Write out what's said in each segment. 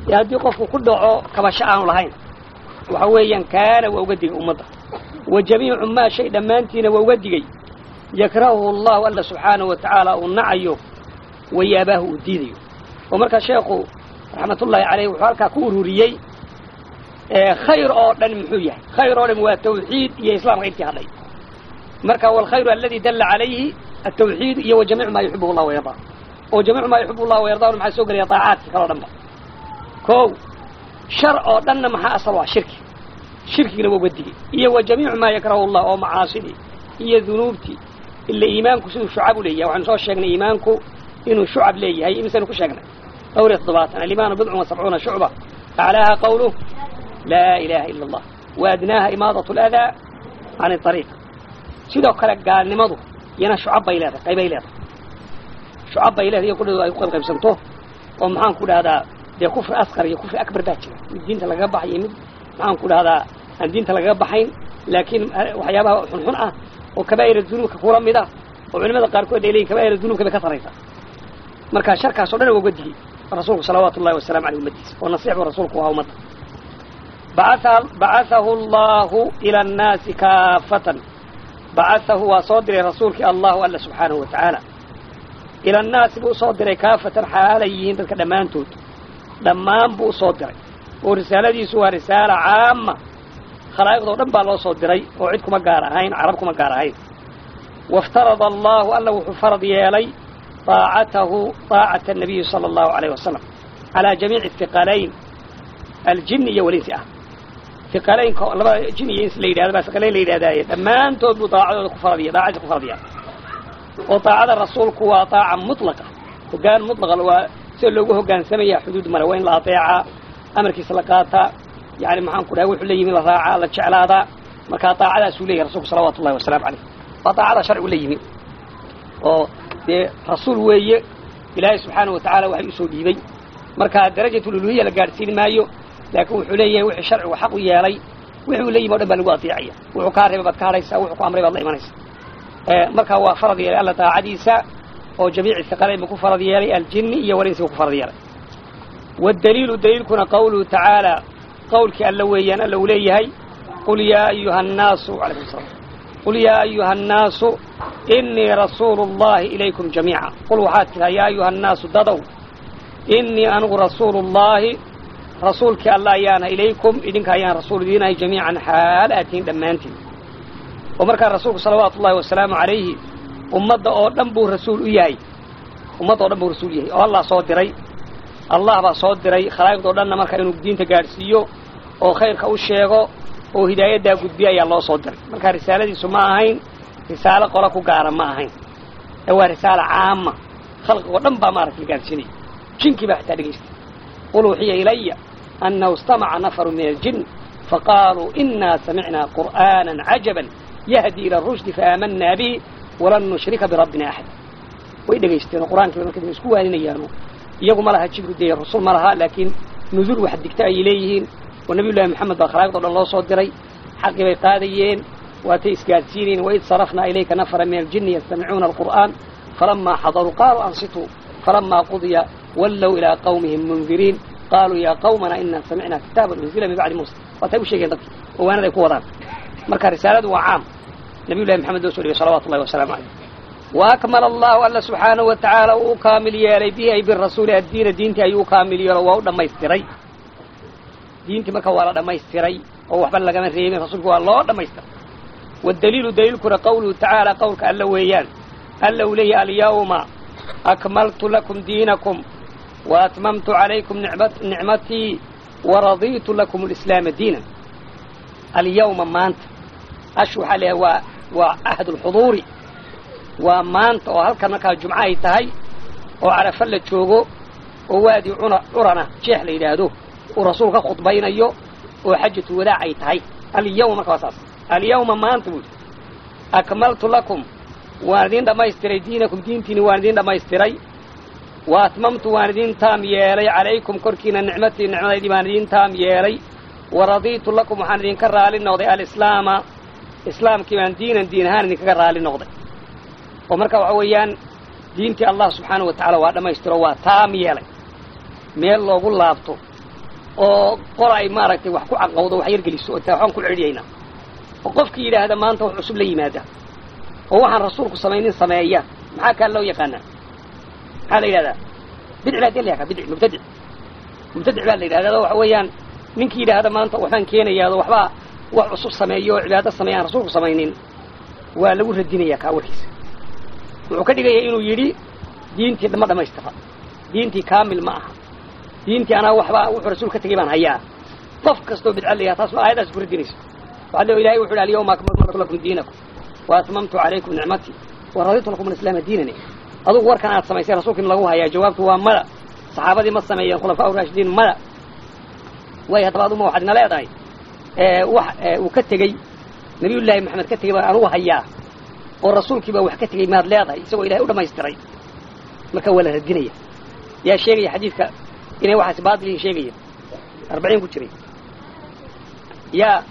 ee haddii qofku ku dhaco kabasho aanu lahayn waxa weeyaan kaana waa uga digay ummadda wa jamiicu maa shay dhammaantiina waa uga digay yakrahuhu allahu alla subxaanahu wa tacaala uu nacayo wayaabaahu uu diidayo oo markaa sheekhu raxmatullaahi caleyh wuxuu halkaa ku ururiyey khayr oo dhan muxuu yahay khayr oo dhan waa tawxiid iyo islaamka intii hadhay marka walkhayru aladi dalla calayhi altawxiid iyo wa jamiicu maa yuxibuhu llah wayardaa oo jamiicu maa yuxibu llah wayardaa maxaa soo gelaya daacaadkii kaloo dhan ba kow shar oo dhanna maxaa asal waa shirki shirkigina waa uga digay iyo wa jamiicu maa yakrahu llah oo macaasidii iyo dunuubtii ila iimaanku siduu shucab u leeyahay waxaanu soo sheegnay iimaanku inuu shucab leeyahay imisaynu ku sheegnay dhowr iyo toddobaatan alimaanu bidcun wa sabcuuna shucba aclaaha qawluh laa ilaha ila allah wa adnaaha imaadat aladaa can ariiq sidoo kale gaalnimadu iyana shucab bay leedahay qaybay leedahay shucab bay leedahay iyo kudhado ay ku qayb qaybsanto oo maxaan ku dhahdaa dee kufri asqar iyo kufri akbar baa jira mid diinta lagaga baxay iyo mid maxaan ku dhahdaa aan diinta lagaga baxayn laakiin waxyaabaha xunxun ah oo kabaa'ira dunuubka kula mid ah oo culimada qaarkood ay leeyihin kabaa'ira dunuubka bay ka saraysaa marka sharkaas o dhan waa uga digay rasuulku salawaatu ullahi wasalamu aleyh ummadiisa oo nasiix buu rasuulku ahaa ummadda bacahahu allahu ila annaasi kaafatan bacahahu waa soo diray rasuulkii allahu alla subxaanahu wa tacaala ila annaasi buu usoo diray kaafatan xaalay yihiin dadka dhammaantood dhammaan buu usoo diray oo risaaladiisu waa risaala caama khalaa'iqdoo dhan baa loo soo diray oo cid kuma gaar ahayn carab kuma gaar ahayn waftarada allahu alla wuxuu farad yeelay طاacatahu طaacata الnabiyi salى الlahu عalيه wasalam calىa jamiici hiqalayn aljini iyo walinsi ah hiqalaynka labada jin iyo ins la yidhahdo baa hiqalayn la yidhahdaaye dhammaantood buu daacadooda ku faradiya daacadiisa ku faradiya oo daacada rasuulku waa daaca mutlaqa hogaan mutlaqa waa sida loogu hogaansamaya xuduud male waa in la adeecaa amarkiisa la qaataa yani maxaan ku dhahay wuxuu la yimi la raacaa la jeclaadaa markaa daacadaasuu leeyahy rasulku salawatu ullahi wasalamu aleyh waa daacada sharcigu la yimi oo dee rasuul weeye ilaahay subxaana wa tacaala waxay usoo dhiibay marka darajatululuhiya la gaadhsiin maayo laakiin wuxuu leeyahay wixii sharcigu xaq u yeelay wixuu la yimi o dhan baa lagu adeecaya wuxuu kaa reebay baad ka hadhaysaa wuxuu ku amray baad la imanaysa markaa waa farad yeelay alla daacadiisa oo jamiici hiqalayn buu ku farad yeelay aljini iyo walinsi buu ku farad yeelay waddaliilu daliilkuna qawluhu tacaala qawlkii alla weeyaan alla uu leeyahay qul yaa ayuha annaasu alaykum salam qul yaa ayuha annaasu inii rasuulu اllahi ilaykum jamiica qul waxaad tidhaa yaa ayuha annaasu dadow inii anigu rasuulu llahi rasuulkii alla ayaana ilaykum idinka ayaan rasuul idiinahay jamiican xaal aatiin dhammaantiin oo markaa rasuulku salawaatu ullahi wasalaamu calayhi ummadda oo dhan buu rasuul u yahay ummadda o dhan buu rasuul yahay oo allah soo diray allah baa soo diray khalaa'iqdoo dhanna marka inuu diinta gaadhsiiyo oo khayrka u sheego oo hidaayaddaa gudbiya ayaa loo soo diray marka risaaladiisu ma ahayn risaalo qola ku gaara ma ahayn ee waa risaalo caama khalqigoo dhan baa maaragta la gaadhsiinaya jinkii baa xitaa dhegaystay qul uxiya ilaya annahu istamaca nafaru min aljin faqaaluu inaa samicnaa qur'aana cajaban yahdi ila rushdi faaamanaa bihi walan nushrika birabbina axada way dhegaysteen oo qur-aankiiba marka isku waaninayaano iyagu ma laha jibru dee rasul ma laha laakiin nuduul wax digta ayay leeyihiin oo nabiy llahi moxamed baa khalaaqdo dhan loo soo diray xaqii bay qaadayeen waatay isgaadsiinayeen waid sarafnaa ilayka nafara min aljini yastamicuuna alqur'aan falamaa xadaruu qaaluu ansituu falamaa qudiya wallow ilaa qawmihim mundiriin qaaluu yaa qawmana inaa samicnaa kitaaban unzila min bacdi muusa waatay u sheegeen dadki oo waanad ay ku wadaan marka risaaladu waa caam nabiy llahi moxamed loo soo dhigay salawatu ullahi wasalaamu caleyh waakmala allahu alla subxaanahu wa tacaala uu u kaamil yeelay bihi ay birasuuli addiina diintii ayuu u kaamil yeelo waa u dhammaystiray diintii marka waa la dhammaystiray oo waxba lagama reebin rasuulku waa loo dhammaystiray waddaliilu daliilkuna qawluhu tacaala qowlka alla weeyaan alla uu leeyahy alyawma akmaltu lakum diinakum wa atmamtu calaykum nicmatii waradiitu lakum alislaama diinan alyawma maanta ash waxaa leeyahay waa waa ahd lxuduuri waa maanta oo halkan markaa jumco ay tahay oo carafa la joogo oo waadi cuna curana jeex la yidhaahdo uu rasuul ka khudbaynayo oo xajatu wadaac ay tahay alyawma marka waa saas alyawma maanta buudi akmaltu lakum waan idin dhammaystiray diinakum diintiini waan idin dhammaystiray wa atmamtu waan idin taam yeelay calaykum korkiina nicmatii nicmadaydii baan idin taam yeelay wa radiitu lakum waxaan idinka raali noqday alislaama islaamkii baan diinan diin ahaan idinkaga raali noqday oo marka waxa weeyaan diintii allah subxaanahu wa tacala waa dhammaystiro waa taam yeelay meel loogu laabto oo qora ay maaragtay wax ku caqawdo wax yargeliso oo waxaan ku celinaynaa oo qofkii yidhaahda maanta wax cusub la yimaada oo waxaan rasuulku samaynin sameeya maxaa kaa loo yaqaanaa maxaa la yidhahdaa bidci baa dee la yaqaa bidci mubtadic mubtadic baa la yidhahdaa waxa weeyaan ninkii yidhaahda maanta waxbaan keenayaado waxbaa wax cusub sameeyo oo cibaado sameeya aan rasuulku samaynin waa lagu radinayaa kaa warkiisa wuxuu ka dhigaya inuu yidhi diintii ma dhamaystira diintii kaamil ma aha diintii anaa waxba wuxuu rasuul ka tegay baan hayaa qof kastoo bidca la yaha taas waa aayadaas ku radinaysa waxaa leo ilahay wuxu yhi alyawma akmaltu lakum diinakum wa atmamtu calaykum nicmatii wa raditu lakum alislaama diinani adugu warkan aad samaysay rasuulka in lagu hayaa jawaabtu waa mada saxaabadii ma sameeyeen khulafaa raashidiin mada way haddaba aduma waxaad ina leedahay wax uu ka tegey nabiyullaahi maxamed ka tegey baan anugu hayaa oo rasuulkiibaa wax ka tegey maad leedahay isagoo ilahay u dhamaystiray marka waa la radinaya yaa sheegaya xadiidka inay waxaas baatilihin sheegaya arbaciin ku jiray yaa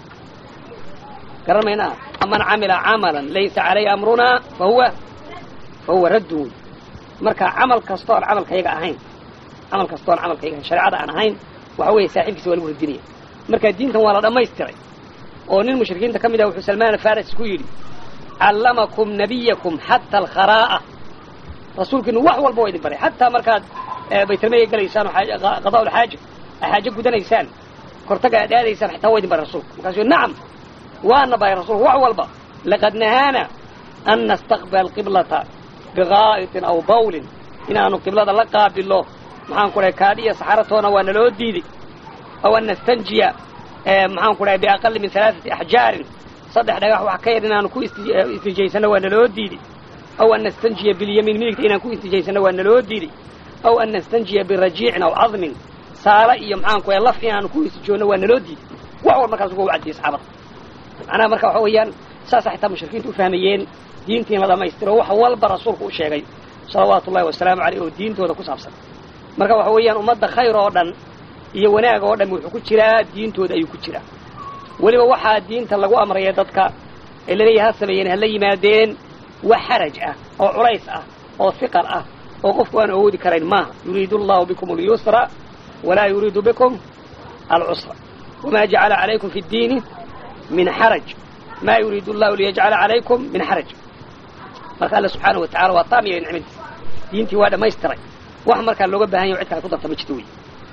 garan maynaa man camila camalan laysa calayhi amrunaa fa huwa fa huwa raddun wey marka camal kastoo aan camalkayaga ahayn camal kastoo aan camalkayaga ahayn shareecada aan ahayn waxa weeye saaxiibkiisa waa lagu radinaya marka diintan waa la dhammaystiray oo nin mushrikiinta ka mid ah wuxuu salmaan afaris ku yidhi callamakum nabiyakum xata alkharaa'a rasuulkiinu wax walba waa idin baray xataa markaad baytalmaya gelaysaan oo qadaa ulxaaja ay xaajo gudanaysaan kortaga aad aadaysaan xataa waa idin baray rasulku markaasuu nacam waana baray rasulku wax walba laqad nahaana an nastaqbila alqiblata bigaa'itin aw bawlin inaanu qiblada la qaabilo maxaan ku dhahay kaadhiya saxaratoona waa naloo diiday aw an nastanjiya maxaan ku dhahay biaqali min alaaثati axjaarin saddex dhagax wax ka yar inaanu ku istijaysano waa naloo diiday aw an nastanjiya bilyamiin midigta inaan ku istijaysano waa naloo diiday aw an nastanjiya birajiicin aw cadmin saala iyo maxaan ku laf inaanu ku istijoonno waa naloo diiday wax wal markaas uga wacdiyey saxaabada macnaha marka waxa weeyaan saasa xitaa mushrikiintu u fahmayeen diintii in la dhamaystiro wax walba rasuulku u sheegay salawaatu ullahi wasalaamu aleyh oo diintooda ku saabsan marka waxa weeyaan ummadda khayr oo dhan iyo wanaag oo dhan wuxuu ku jiraa diintooda ayuu ku jiraa weliba waxaa diinta lagu amraya dadka ee laleeyahay ha sameeyeen hala yimaadeen wax xaraj ah oo culays ah oo hiqal ah oo qofku aan awoodi karayn maaha yuriidu allahu bikum alyusra walaa yuriidu bikum alcusra wamaa jacala calaykum fi ddiini min xaraj maa yuriidu allahu liyajcala calaykum min xaraj marka alla subxaanahu watacala waa taamiya nicmadiisa diintii waa dhammaystiray wax markaa looga bahan yaho cid kale ku darta ma jirto wey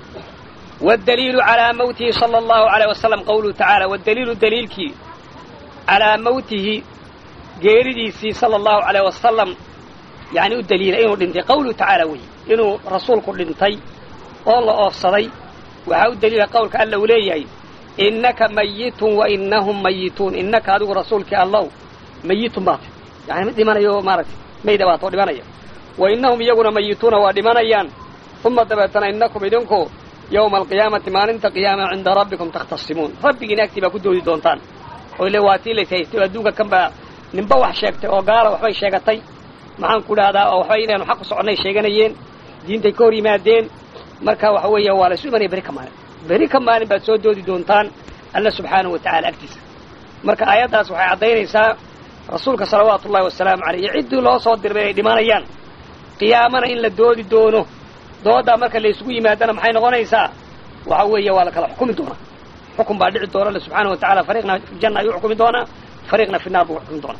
wاdaliilu calىa mawtihi salى اllahu عalيه wasalam qawluhu tacaala wاdaliilu daliilkii calىa mawtihi geeridiisii salى اllahu عalيه wasalam yani u daliila inuu dhintay qawluhu tacaala wey inuu rasuulku dhintay oo la oofsaday waxaa u daliila qowlka alla uu leeyahay inaka mayitun wainahum mayituun inaka adigu rasuulkii allow mayitun baata yani mid dhimanayo maaragtay mayda baatoo dhimanaya wainahum iyaguna mayituuna waa dhimanayaan uma dabeetana inakum idinku yowma alqiyaamati maalinta qiyaama cinda rabbikum takhtasimuun rabbigiina agtii baa ku doodi doontaan oo ile waa tii lays haystay oo adduunka kan baa ninba wax sheegtay oo gaala waxbay sheegatay maxaan ku dhahdaa oo waxbay inaanu xaq u soconnay sheeganayeen diintay ka hor yimaadeen marka waxa weeya waa laysu imanaya beri ka maalin beri ka maalin baad soo doodi doontaan alla subxaanahu wa tacala agtiisa marka aayaddaas waxay caddaynaysaa rasuulka salawaatu ullahi wasalaamu caleyh iyo ciddii loo soo dirbay inay dhimanayaan qiyaamana in la doodi doono doodaa marka laysugu yimaadana maxay noqonaysaa waxa weeye waa la kala xukumi doonaa xukun baa dhici doona alle subxaana wa tacala fariiqna fi janna ayuu xukumi doonaa fariiqna fi naar buu xukumi doonaa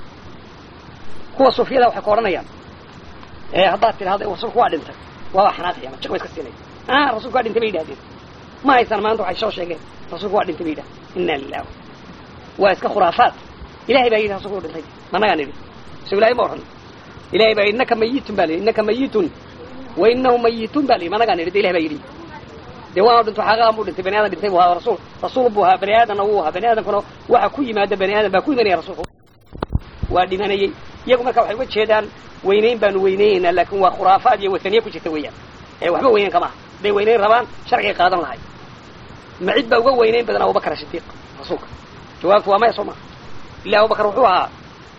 kuwa sufiyada waxay ka odhanayaan haddaad tidhahda rasuulku waa dhintay waa xanaaqaya ma jiq ba iska siinaya ah rasulku waa dhintay bay yidhahdeen ma haysaan maanta waxay soo sheegeen rasuulku waa dhintay bay yidhahdeen inna lilah waa iska khuraafaat ilahay baa yidhi rasulku u dhintay managaa nidhi so ilahay ma odhan ilahay baa innaka mayitun baa lihi innaka mayitun wainahu mayituun baa lihi managaa nidhi de ilahay baa yidhi dee waanu dhinto xaqaaqan buu dhintay bani aadam dhintay buu ahaa rasuul rasuul buu ahaa bani aadamna wuu ahaa bani aadamkuna waxa ku yimaada bani aadam baa ku imanaya rasuulku waa dhimanayey iyagu marka waxay uga jeedaan weynayn baanu weynaynaynaa laakin waa khuraafaad iyo wataniye ku jirta weeyaan ee waxba weynayn kama aha hadday weynayn rabaan sharcigay qaadan lahay ma cid baa uga weynayn badan abubakar shidiiq rasuulka jawaabtu waa maya soo maa ila abubakar wuxuu ahaa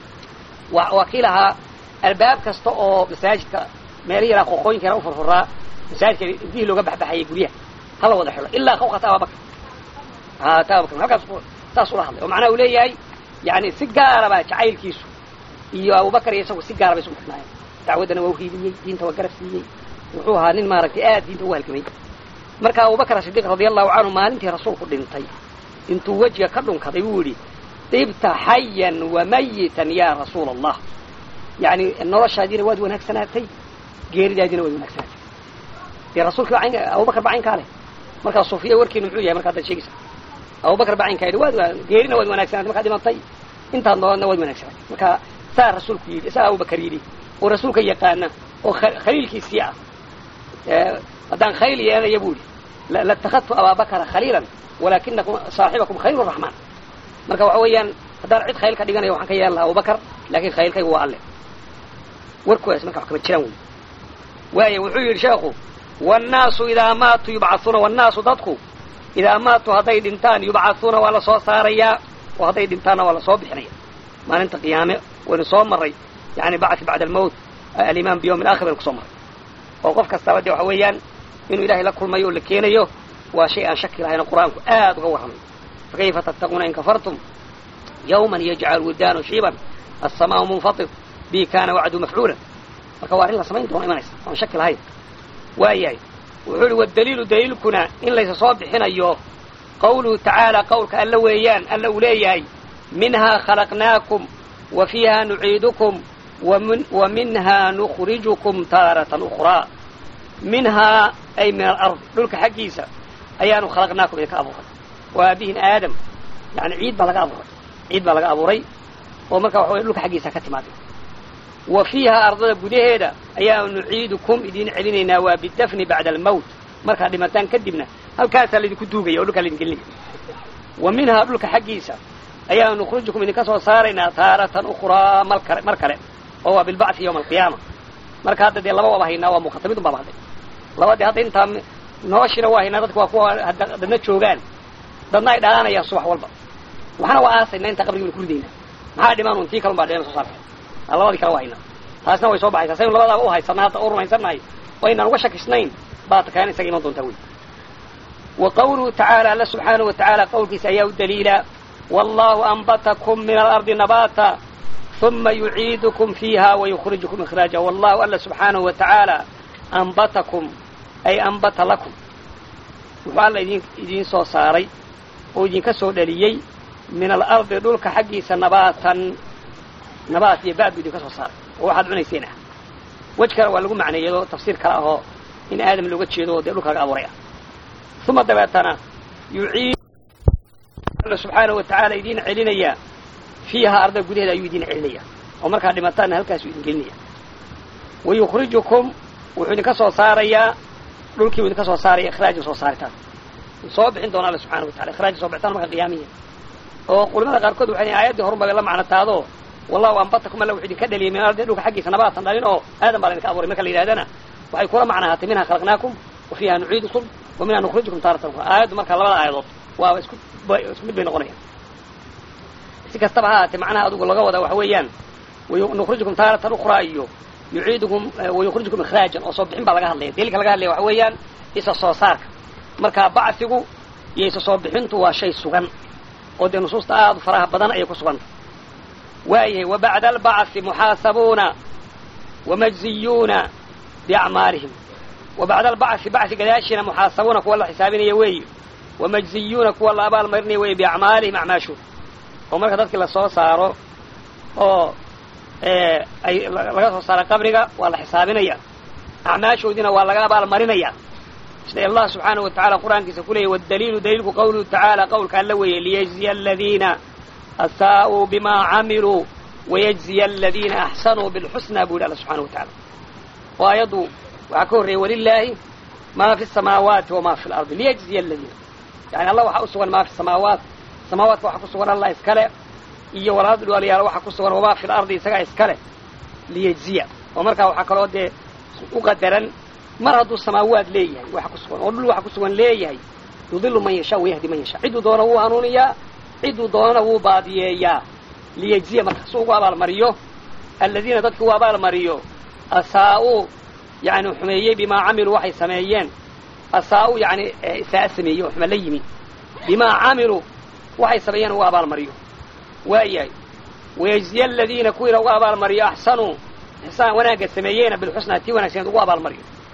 wa waa kii lahaa albaab kasta oo masaajidka meelihii yaraa qoqooyinka yara u furfuraa masaajidka dihii looga baxbaxayay guryaha hala wada xilo ilaa khawkata ababakar ha ta abubakar halkaas saas ula hadlay oo macnaha uu leeyahay yani si gaara baa jacaylkiisu iyo abubakar iyo isagu si gaara bay isugu xidhnaayeen dacwaddana waa uhiiliyey diinta waa garab siiyey wuxuu ahaa nin maaragtay aad diinta ugu halgamay marka abubakr sidiiq radia allahu canhu maalintii rasuulku dhintay intuu wejiga ka dhunkaday buu yidhi ibta xayan wamayitan ya rasuula allah yani noloshaadiina waad wanaagsanaatay geeridaadiina waad wanaagsanaatay dee rasuulki abubakar ba caynkaa leh markaa sufiya warkiinu muxuu yahay marka haddaad sheegaysa abubakar ba caynkaa yidhi waad geerina waad wanaagsanatay markaad dhimatay intaad noolna waad wanaagsanatay marka saa rasuulku yidhi saa abubakar yidhi oo rasuulka yaqaana oo khaliilkiisii ah haddaan khaliil yeelanaya buu yidhi latakadtu abaabakara khaliilan walakinakum saaxibakum khaliil raxmaan marka waxa weeyaan haddaan cid khaliil ka dhiganaya waxaan ka yeelan lahaa abubakar lakin khaliilkaygu waa alle warkoodaas marka wax kama jiraan wey waaya wuxuu yidhi sheekhu wannaasu idaa maatuu yubcauuna wannaasu dadku idaa maatuu hadday dhintaan yubcauuna waa la soo saarayaa oo hadday dhintaanna waa la soo bixinaya maalinta qiyaame waynu soo maray yani bacthi bacda almowt alimaan biyawmi alakhir baynu kusoo maray oo qof kastaba dee waxa weeyaan inuu ilahay la kulmayo oo la keenayo waa shay aan shaki lahayn oo qur-aanku aad uga warramay fakayfa tattaquuna in kafartum yawman yajcalu wildaanu shiiban alsamaau munfatir bi kana wacdu mafcuulan marka waa arrin la samayn doono imanaysa oan shaki lahayn waayahay wuxuu ihi wadaliilu daliilkuna in laysa soo bixinayo qawluhu tacaala qawlka alla weeyaan alla uu leeyahay minhaa khalaqnaakum wa fiiha nuciidukum wa minhaa nukhrijukum taaratan ukhraa minhaa ay min alard dhulka xaggiisa ayaanu khalaqnaakum idinka abuuray waa aabihin aadam yani ciid baa laga abuuray ciid baa laga abuuray oo marka waxa wey dhulka xaggiisa ka timaaday wa fiihaa ardada gudaheeda ayaanu nuciidukum idiin celinaynaa waa bidafni bacda almowt markaad dhimataan kadibna halkaasaa laydinku duugaya oo dhulkaa laydin gelinaya wa minhaa dhulka xaggiisa ayaanu nukhrijukum idinka soo saaraynaa taaratan ukhraa mal kale mar kale oo waa bilbacthi yawma alqiyaama marka hadda dee laba waaba haynaa waa muqatamidun baaba hadday laba dee hadda intaa noloshiina waa haynaa dadka waa kuwa dadna joogaan dadna ay dhalaanayaan subax walba waxna waa aasaynaa intaa qabrigi baynu ku ridaynaa maxaa dhimaan un tii kalun baa dheen soo saarta labadii kale waa haynaa taasna way soo baxaysaa saynu labadaaba u haysanaa hadda u rumaysannahay oo aynaan uga shakisnayn baa takaan isaga iman doontaa wey wa qawluhu tacaala alla subxaanahu wa tacaala qawlkiisa ayaa u daliila wallahu anbatakum min alardi nabaata uma yuciidukum fiiha wayukhrijukum ikhraaja wallahu alla subxaanahu wa tacaala anbatakum ay anbata lakum wuxuu alla idin idiin soo saaray oo idinka soo dhaliyey min alardi dhulka xaggiisa nabaatan nabaat iyo baad buu idinka soo saaray oo waxaad cunayseen ah wej kale waa lagu macneeyado tafsiir kale ahoo in aadam looga jeedo oo dee dhulka laga abuuray ah uma dabeetana yuciid alla subxaanahu wa tacaala idiin celinaya fiiha arda gudaheeda ayuu idiin celinaya oo markaad dhimataanna halkaasuu idin gelinaya wa yukhrijukum wuxuu idinka soo saarayaa dhulkii buu idinka soo saaraya ikhraaja soo saaritaan soo bixin doona alla subxana wa tacala ikhraaja soo bixitaan marka qiyaamiya oo culimada qaarkood waxay aayaddii horun bay la macno taado wallahu anbatakum alla wuxuu idinka dhaliyay min ardi dhulka xaggiisa nabaatan dhalin oo aadan baa laydinka abuuray marka la yidhahdana waxay kula macnahaatay minha khalaqnaakum wa fiiha nuciidukum wa minha nukhrijukum taaratan ukhra aayaddu marka labada aayadood waa isku isku mid bay noqonayaan si kastaba ha ahaatee macnaha adugu laga wadaa waxa weeyaan nukhrijukum taaratan ukhraa iyo yuciidukum wayukhrijukum ikhraajan oo soo bixin baa laga hadlaya daliilka laga hadlaya waxa weeyaan isa soo saarka marka bacsigu iyo isa soo bixintu waa shay sugan oo dee nusuusta aad u faraha badan ayay ku suganta waayahay wa bacda albacthi muxaasabuuna wamajziyuuna biacmaalihim wa bacda albacthi bacthi gadaashiina muxaasabuuna kuwa la xisaabinaya weeye wamajziyuuna kuwa la abaalmarinaya weeye biacmaalihim acmaashooda oo marka dadkii lasoo saaro oo ay laga soo saaro qabriga waa la xisaabinaya acmaashoodiina waa laga abaalmarinaya sida allah subxaanahu wa tacala qur-aankiisa ku leeyay wadaliilu daliilku qawluhu tacaala qawlka alla weeye liyajziya aladiina asaa'uu bima camiluu wayajziya aladiina axsanuu bilxusna buu yidhi alla subxana wa tacala oo aayaddu waxaa ka horreeyay walilaahi maa fi samaawaati wamaa fi lardi liyajziya aladiina yani allah waxaa u sugan maa fi samaawaat samaawaadka waxaa ku sugan allah iskale iyo walaad dhaliyaal waxaa ku sugan wamaa fi lardi isagaa iskale liyajziya oo markaa waxaa kaloo dee u qadaran mar hadduu samaawaad leeyahay waxa ku sugan oo dhul waxa ku sugan leeyahay yudilu man yashaa wayahdi man yashaa cidduu doona wuu hanuuniyaa cidduu doonana wuu baadiyeeyaa liyajziya marka su ugu abaalmariyo aladiina dadki u abaalmariyo asaa-uu yani xumeeyey bimaa camiluu waxay sameeyeen asaa-u yani isaa sameeyey oo xume la yimi bimaa camiluu waxay sameeyeen ugu abaalmariyo waayahay wayajziya aladiina kuwiina ugu abaalmariyo axsanuu ixsaan wanaagga sameeyeyna bilxusnaa tii wanagsaneed ugu abaalmariyo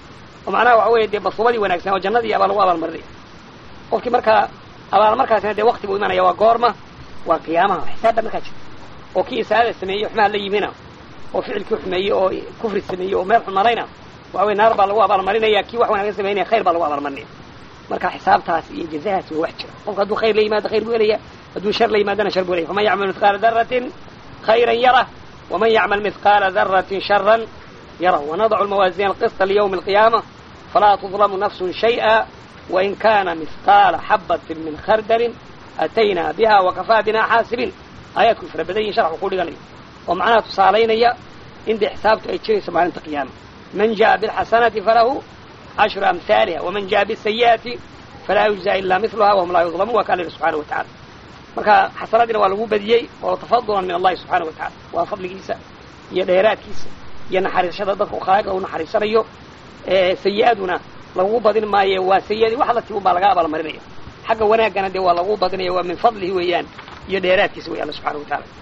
oo macnaha waxa weeye dee masuubadii wanaagsan oo jannadii abaa lagu abaalmarinaya qofkii markaa abaalmarkaasina dee wakti buu imanaya waa goorma waa qiyaamaha xisaabba markaa jirta oo kii isaada sameeyey xumaha la yimina oo ficilkii xumeeyey oo kufri sameeyey oo meel xun marayna waxa weye naar baa lagu abaalmarinaya kii wax wanaagsan samaynaya khayr baa lagu abaalmarinaya marka xisaabtaas iyo jazahaas waa wax jira qofka hadduu khayr la yimaado khayr buu helaya hadduu shar la yimaadana shar buu helaya faman yacmal mithqaala daratin khayran yarah waman yacmal mithqaala daratin sharan yarah wanadacu lmawaazin alqisطa liyawmi alqiyaama falaa tudlamu nafsun shayئa wain kana mithqaala xabatin min khardalin ataynaa biha wakafaa bina xaasibiin aayaadku fara badan yihin sharxu ku dhiganayo oo macnaha tusaalaynaya in dee xisaabtu ay jirayso maalinta qiyaama man jaءa biاlxasanati falahu cashru amhaaliha waman jaءa bisayi'ati falaa yujza ila miluha wahum laa yudlamuun waa ka alla yihi subxana wa tacala marka xasanadiina waa lagu badiyey oo tafadulan min allahi subxana wa tacala waa fadligiisa iyo dheeraadkiisa iyo naxariisashada dadka khaalida u naxariisanayo sayi-aduna lagu badin maayo waa sayi-adii wax la tibun baa laga abaalmarinaya xagga wanaaggana dee waa lagu badinaya waa min fadlihi weeyaan iyo dheeraadkiisa wey alla subxana wa taala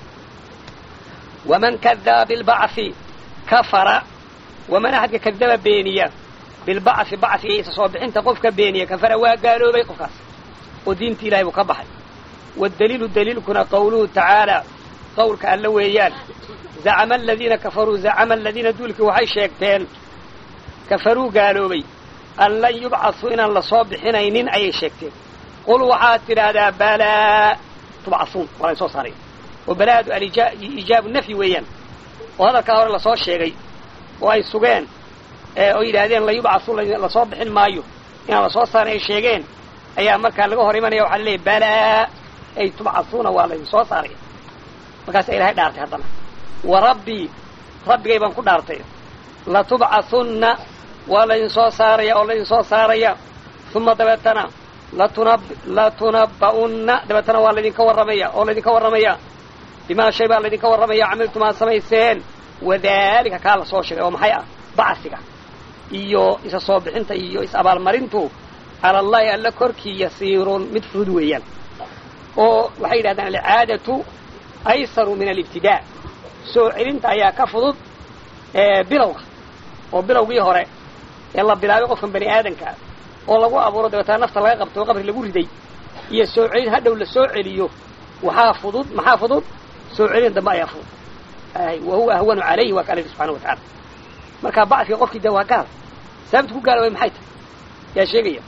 waman kadaba bilbacthi kafara waman axadka kadaba beeniya bilbacthi bachiga isa soo bixinta qofka beeniya kafara waa gaaloobay qofkaas oo diinta ilahay buu ka baxay waddaliilu daliilkuna qawluhu tacaala qawlka alla weeyaan zacama aladiina kafaruu zacama aladiina duulkii waxay sheegteen kafaruu gaaloobay an lan yubcasuu inaan lasoo bixinaynin ayay sheegteen qul waxaad tidhaahdaa balaa tubcasuun waa layn soo saaray oo balaadu alijaabu nafyi weeyaan oo hadalkaa hore lasoo sheegay oo ay sugeen oo yidhaahdeen lan yubcasuu lasoo bixin maayo inaan lasoo saarin ay sheegeen ayaa markaa laga hor imanaya waxaa laleeyahy balaa ay tubcasuuna waa laydin soo saaraya markaasa ilahay dhaartay haddana wa rabbii rabbigay baan ku dhaartay latubcasunna waa laydin soo saaraya oo laydin soo saaraya uma dabeetana latuna latunabba'unna dabeetana waa laydinka warramaya oo laydinka warramaya bimaa shay baa laydinka warramaya camiltum aad samayseen wadaalika kaa la soo sheegay oo maxay ah bacsiga iyo isa soo bixinta iyo is abaalmarintu cala allahi alla korkii yasiirun mid fudud weeyaan oo waxay yidhahdaan alcaadatu aysaru min alibtidaa soo celinta ayaa ka fudud bilowga oo bilowgii hore ee la bilaabay qofkan bani aadankaa oo lagu abuuro dabeetana nafta laga qabto oo qabri lagu riday iyo soo celin hadhow la soo celiyo waxaa fudud maxaa fudud soo celin dambe ayaa fudud wa huwa ahwanu calayhi waa ka alla subxana wa tacala marka bacsiga qofkii de waa gaal sababta ku gaaloobay maxay tahay yaa sheegaya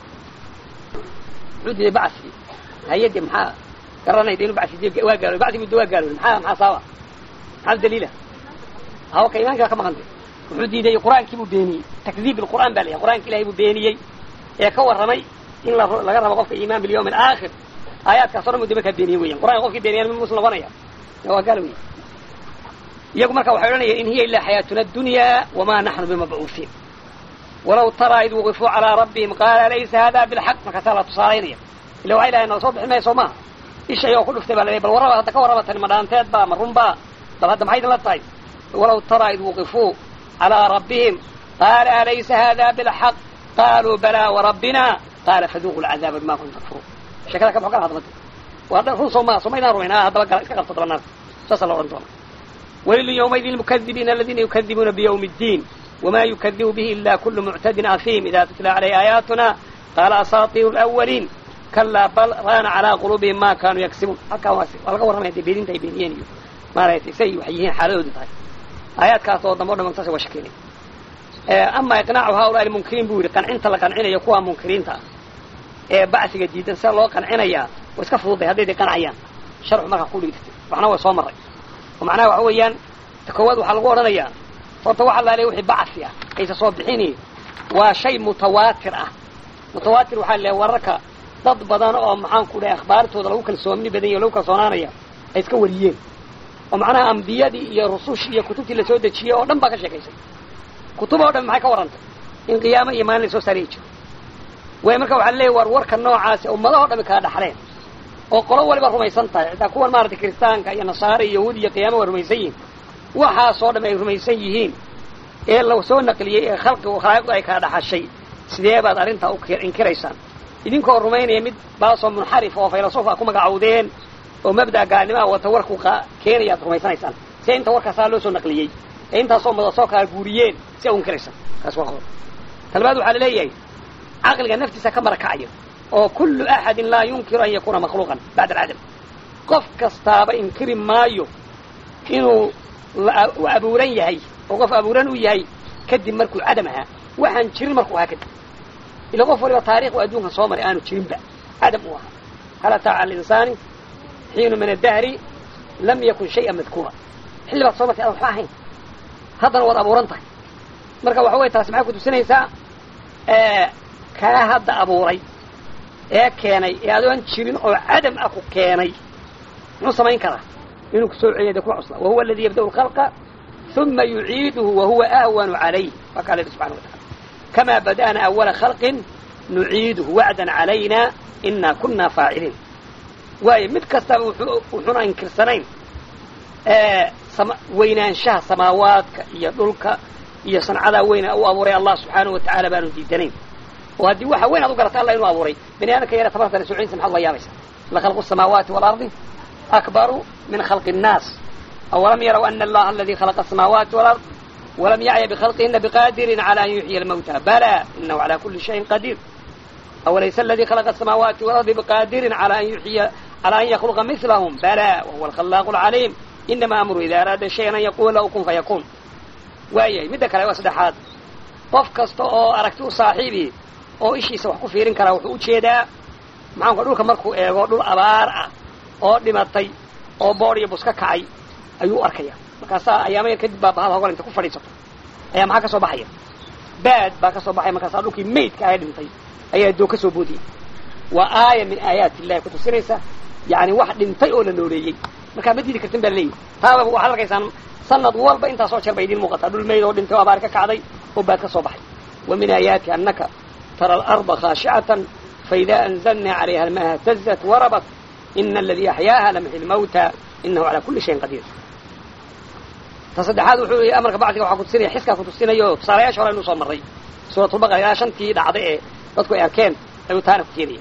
muxuu diiday bacsigii hayade maxaa garanayda inu bacsi waa gaaloobay bacsigu de waa gaaloobay maxaa maxaa sababa maxaa daliila hawa ka imaankaa ka maqantay wuxuu diiday qur-aankii buu beeniyey takdiib bilqur'aan baa la yahay qur'aanka ilahay buu beeniyey ee ka warramay in la laga rabo qofka iimaan bilyawmi alaakhir aayaadkaas o dhan buu de markaa beeniyey weyan qur'anka qofkii beeniyaan mi muslim noqonaya waa gaal wey iyagu marka waxay odhanaya in hiya ilaa xayaatuna adunyaa wamaa naxnu bimabcuuhiin walaw taraa id waqifuu calaa rabbihim qaala laysa hada bilxaq markaasaa la tusaalaynaya illa waxay lahayn nala soo bixin mayso maaha ishay oo ku dhuftay baa la bal warraba hadda ka warraba tani ma dhaanteed baa ma runbaa bal hadda maxay idin la tahay walaw taraa id waqifuu calaa rabbihim qaala alaysa hada bilxaq qaaluu balaa warabbina qaala faduuqu lcadaaba bima kuntum takfuruun sheekada ka boxo kala hadlada waa dhan run soo maa soo maydaan rumayn ah haddaba gala iska qabto daba naarta saasaa la odhan doona walilu yawmaydin lmukadibiina aladiina yukadibuuna biyawmi اddiin wma yukadibu bihi ila kulu muctadin afiim ida tutla calayh aayaatuna qaala asaatiiru lawaliin kalaa bal raana calaa quluubihim ma kaanuu yagsibuun halkaa waa laga warramaya dee beeninta ay beeniyeen iyo maaragtay say waxay yihiin xaaladoodu tahay aayaadkaas oo dambe o dhan saas waa shekeynay ama iqnaacu haulaai munkiriin buu yidhi qancinta la qancinayo kuwa munkiriinta ah ee bacsiga diidan sida loo qancinayaa waa iska fududay hadday day qancayaan sharcu markaa ku dhigtay waxna waa soo maray oo macnaha waxa weeyaan ta koowaad waxaa lagu odhanayaa horta waxa laaleey wixii bacsi ah aysa soo bixini waa shay mutawaatir ah mutawaatir waxaa leeyahay wararka dad badan oo maxaan ku dhahay akhbaartooda lagu kalsooni badan yahy o lagu kalsoonaanaya ay iska wariyeen oo macnaha ambiyadii iyo rusushii iyo kutubtii lasoo dejiyey oo dhan baa ka sheekaysay kutub oo dhan maxay ka warrantay in qiyaamo iyo maalin lasoo saariyi jiro way marka waxaa leeyahy war warka noocaasi ummadaho dhami kala dhaxleen oo qolo waliba rumaysan tahay xitaa kuwan maaragtay kiristaanka iyo nasaare iyo yahuud iyo qiyaama waa rumaysan yihin waxaasoo dham ay rumaysan yihiin ee la soo naqliyey ee khalqigu khalaa'iqdu ay kala dhaxashay sidee baad arrintaa u inkiraysaan idinkoo rumaynaya mid baasoo munxarif oo faylasuuf a ku magacowdeen oo mabda'a gaalnimaha wata warku keenaya ad rumaysanaysaan see inta warkaasaa loo soo naqliyey ee intaasoo mada soo kala guuriyeen si a u inkiraysaan kaas waa qodob talbaad waxaa laleeyahay caqliga naftiisa ka marakacayo oo kullu axadin laa yunkiru an yakuuna makhluuqan bacda alcadam qof kastaaba inkiri maayo inuu u abuuran yahay oo qof abuuran u yahay kadib markuu cadam ahaa waxaan jirin markuu ahaa kadib ila qof waliba taarikh u adduunkan soo maray aanu jirinba cadam uu ahaa hal ataa cala alinsaani xiinu min addahri lam yakun shay'an madkuura xilli baad soo martay adan waxba ahayn haddana waad abuuran tahay marka waxa weye taasi maxay kutusinaysaa kaa hadda abuuray ee keenay ee adoon jirin oo cadam ah ku keenay muxuu samayn karaa inuu kusoo celiya de kuma cusla wahuwa aladi yabda'u lkhalqa uma yuciiduhu wahuwa ahwanu calayh waa kaa lehi subxana wa tacala kamaa bada'na awala khalqin nuciiduhu wacdan calayna inaa kunaa faaciliin waayo mid kastaba wuxuuna inkirsanayn weynaanshaha samaawaadka iyo dhulka iyo sancadaa weyna u abuuray allah subxaanahu wa tacaala baanu diidanayn oo haddii waxa weyn ad u garata allah inuu abuuray bani aadamka yara tabartale socinsa maxaad la yaabaysa lakhalqu الsamaawaati waalardi akbaru min khalqi الnaas awalam yaraw ana allaha aladi khalaqa الsamaawaati walard walam yacya bkhalqihina bqadirin calى an yuxyiya almawta bala inahu calى kuli shayin qadiir awalaysa aladi khalaqa الsamaawaati walardi bqadirin alى an yuxyiya calى an yakluqa milahm bala wahuwa alkhalaaq اlcaliim inama amru ida araada shayan an yaqula lahu kun fayakun waayahay midda kale waa saddexaad qof kasta oo aragti u saaxiibi oo ishiisa wax ku fiirin karaa wuxuu ujeedaa maxaanka dhulka markuu eego dhul abaar ah oo dhimatay oo boor iyo bus ka kacay ayuu u arkaya markaasaa ayaama yar kadib baa bahada hogol inta ku fadhiisato ayaa maxaa ka soo baxaya baad baa ka soo baxaya markaasaa dhulkii maydka ahe dhintay ayaa doo ka soo boodiyay waa aaya min aayaati illahi kutusinaysa yani wax dhintay oo la nooleeyey markaa ma diidi kartin baa laleeyahy taaba waxaad arkaysaan sanad walba intaasoo jeer bay idiin muuqataa dhul mayd oo dhintay oo abaar ka kacday oo baad ka soo baxay wa min aayaati annaka tara alarda khaashicatan faida anzalna calayha almaha tazat warabat ina aladii axyaaha lamxi lmawta inahu calaa kuli shayin qadiir ta saddexaad wuxuu yihi amarka bacdiga waxaa kutusinaya xiskaa kutusinayo tusaalayaasha hore aynu soo marray suuratulbaqara ilaa shantii dhacday ee dadku ay arkeen ayuu taana ku keenaya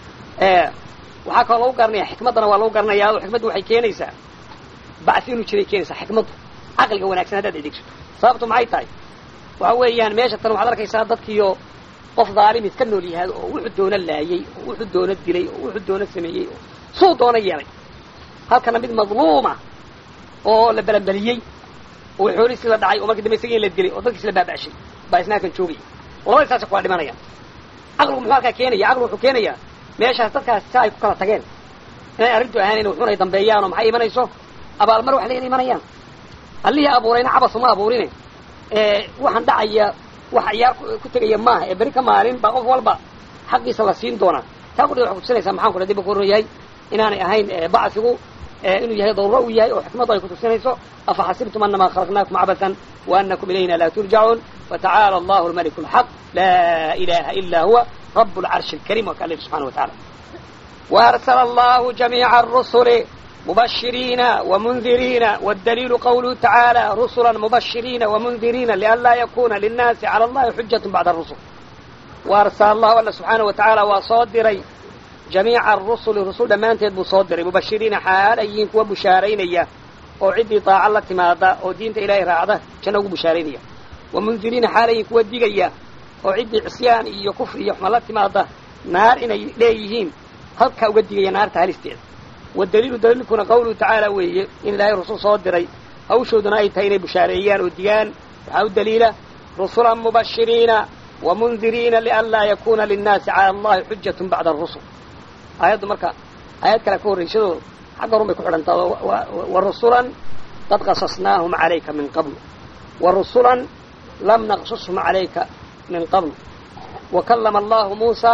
waxaa kaloo lagu garanaya xikmaddana waa lagu garanayaa oo xikmaddu waxay keenaysaa bacsi inuu jiray keenaysaa xikmaddu caqliga wanaagsan haddaad adeegsato sababtu maxay tahay waxa weeyaan meesha tan waxaad arkaysaa dadkiiyo qof dhaalim iska nool yahay oo wuxuu doona laayey oo wuxuu doona dilay oo wuxuu doona sameeyey oo suu doona yeelay halkana mid madluuma oo la belanbeliyey oo xoolihiisi la dhacay oo markii dambe isagii la dilay oo dadkiis la baaba'shay baa isna halkan joogaya oo labadii saasa kuwaa dhimanayaan caqligu muxuu halkaa keenaya caqligu wuxuu keenayaa meeshaas dadkaas si ay ku kala tageen inay arrintu ahaanayn wuxuun ay dambeeyaan oo maxay imanayso abaalmar wax leena imanayaan allihii abuurayna cabas uma abuurine waxaan dhacaya wax ciyaar ku tegaya maaha ee beri ka maalin baa qof walba xaqiisa la siin doonaa taa qudhi waxay kutusinaysaa maxaan ku dib ku yahay inaanay ahayn bacsigu inuu yahay daruro uu yahay oo xikmaddu ay kutusinayso afa xasibtum anama khalaqnaakum cabasan waanakum ilayna laa turjacuun watacaala allahu almaliku alxaq laa ilaha ila huwa rab lcarshi alkarim waa ka alih subxana wa tacala waarsala allahu jamiica arusuli mubashiriina wamunhiriina waddaliilu qawluhu tacaala rusula mubashiriina wamunhiriina lianlaa yakuna linnaasi cala allahi xujatu bacda arusul waarsala allahu alla subxaana wa tacaala waa soo diray jamiica arusuli rusul dhammaanteed buu soo diray mubashiriina xaal ay yihiin kuwa bushaaraynaya oo ciddii daaca la timaada oo diinta ilaahay raacda janno ugu bushaaraynaya wamunhiriina xaal ay yihiin kuwa digaya oo ciddii cisyaan iyo kufri iyo xuma la timaada naar inay leeyihiin halkaa uga digaya naarta halisteeda wadaliilu daliilkuna qawluhu tacaala weeye in ilaahay rusul soo diray hawshooduna ay tahay inay bushaareeyaan oo digaan waxaa u daliila rusulan mubashiriina wamunhiriina lianlaa yakuna linnaasi cala allahi xujatun bacda arusul aayaddu marka aayad kale ka horraysadoo xagga horun bay ku xidhantaa wa rusulan qad qasasnaahum calayka min qabl wa rusulan lam naqsushum calayka min qabl wa kallama allahu muusa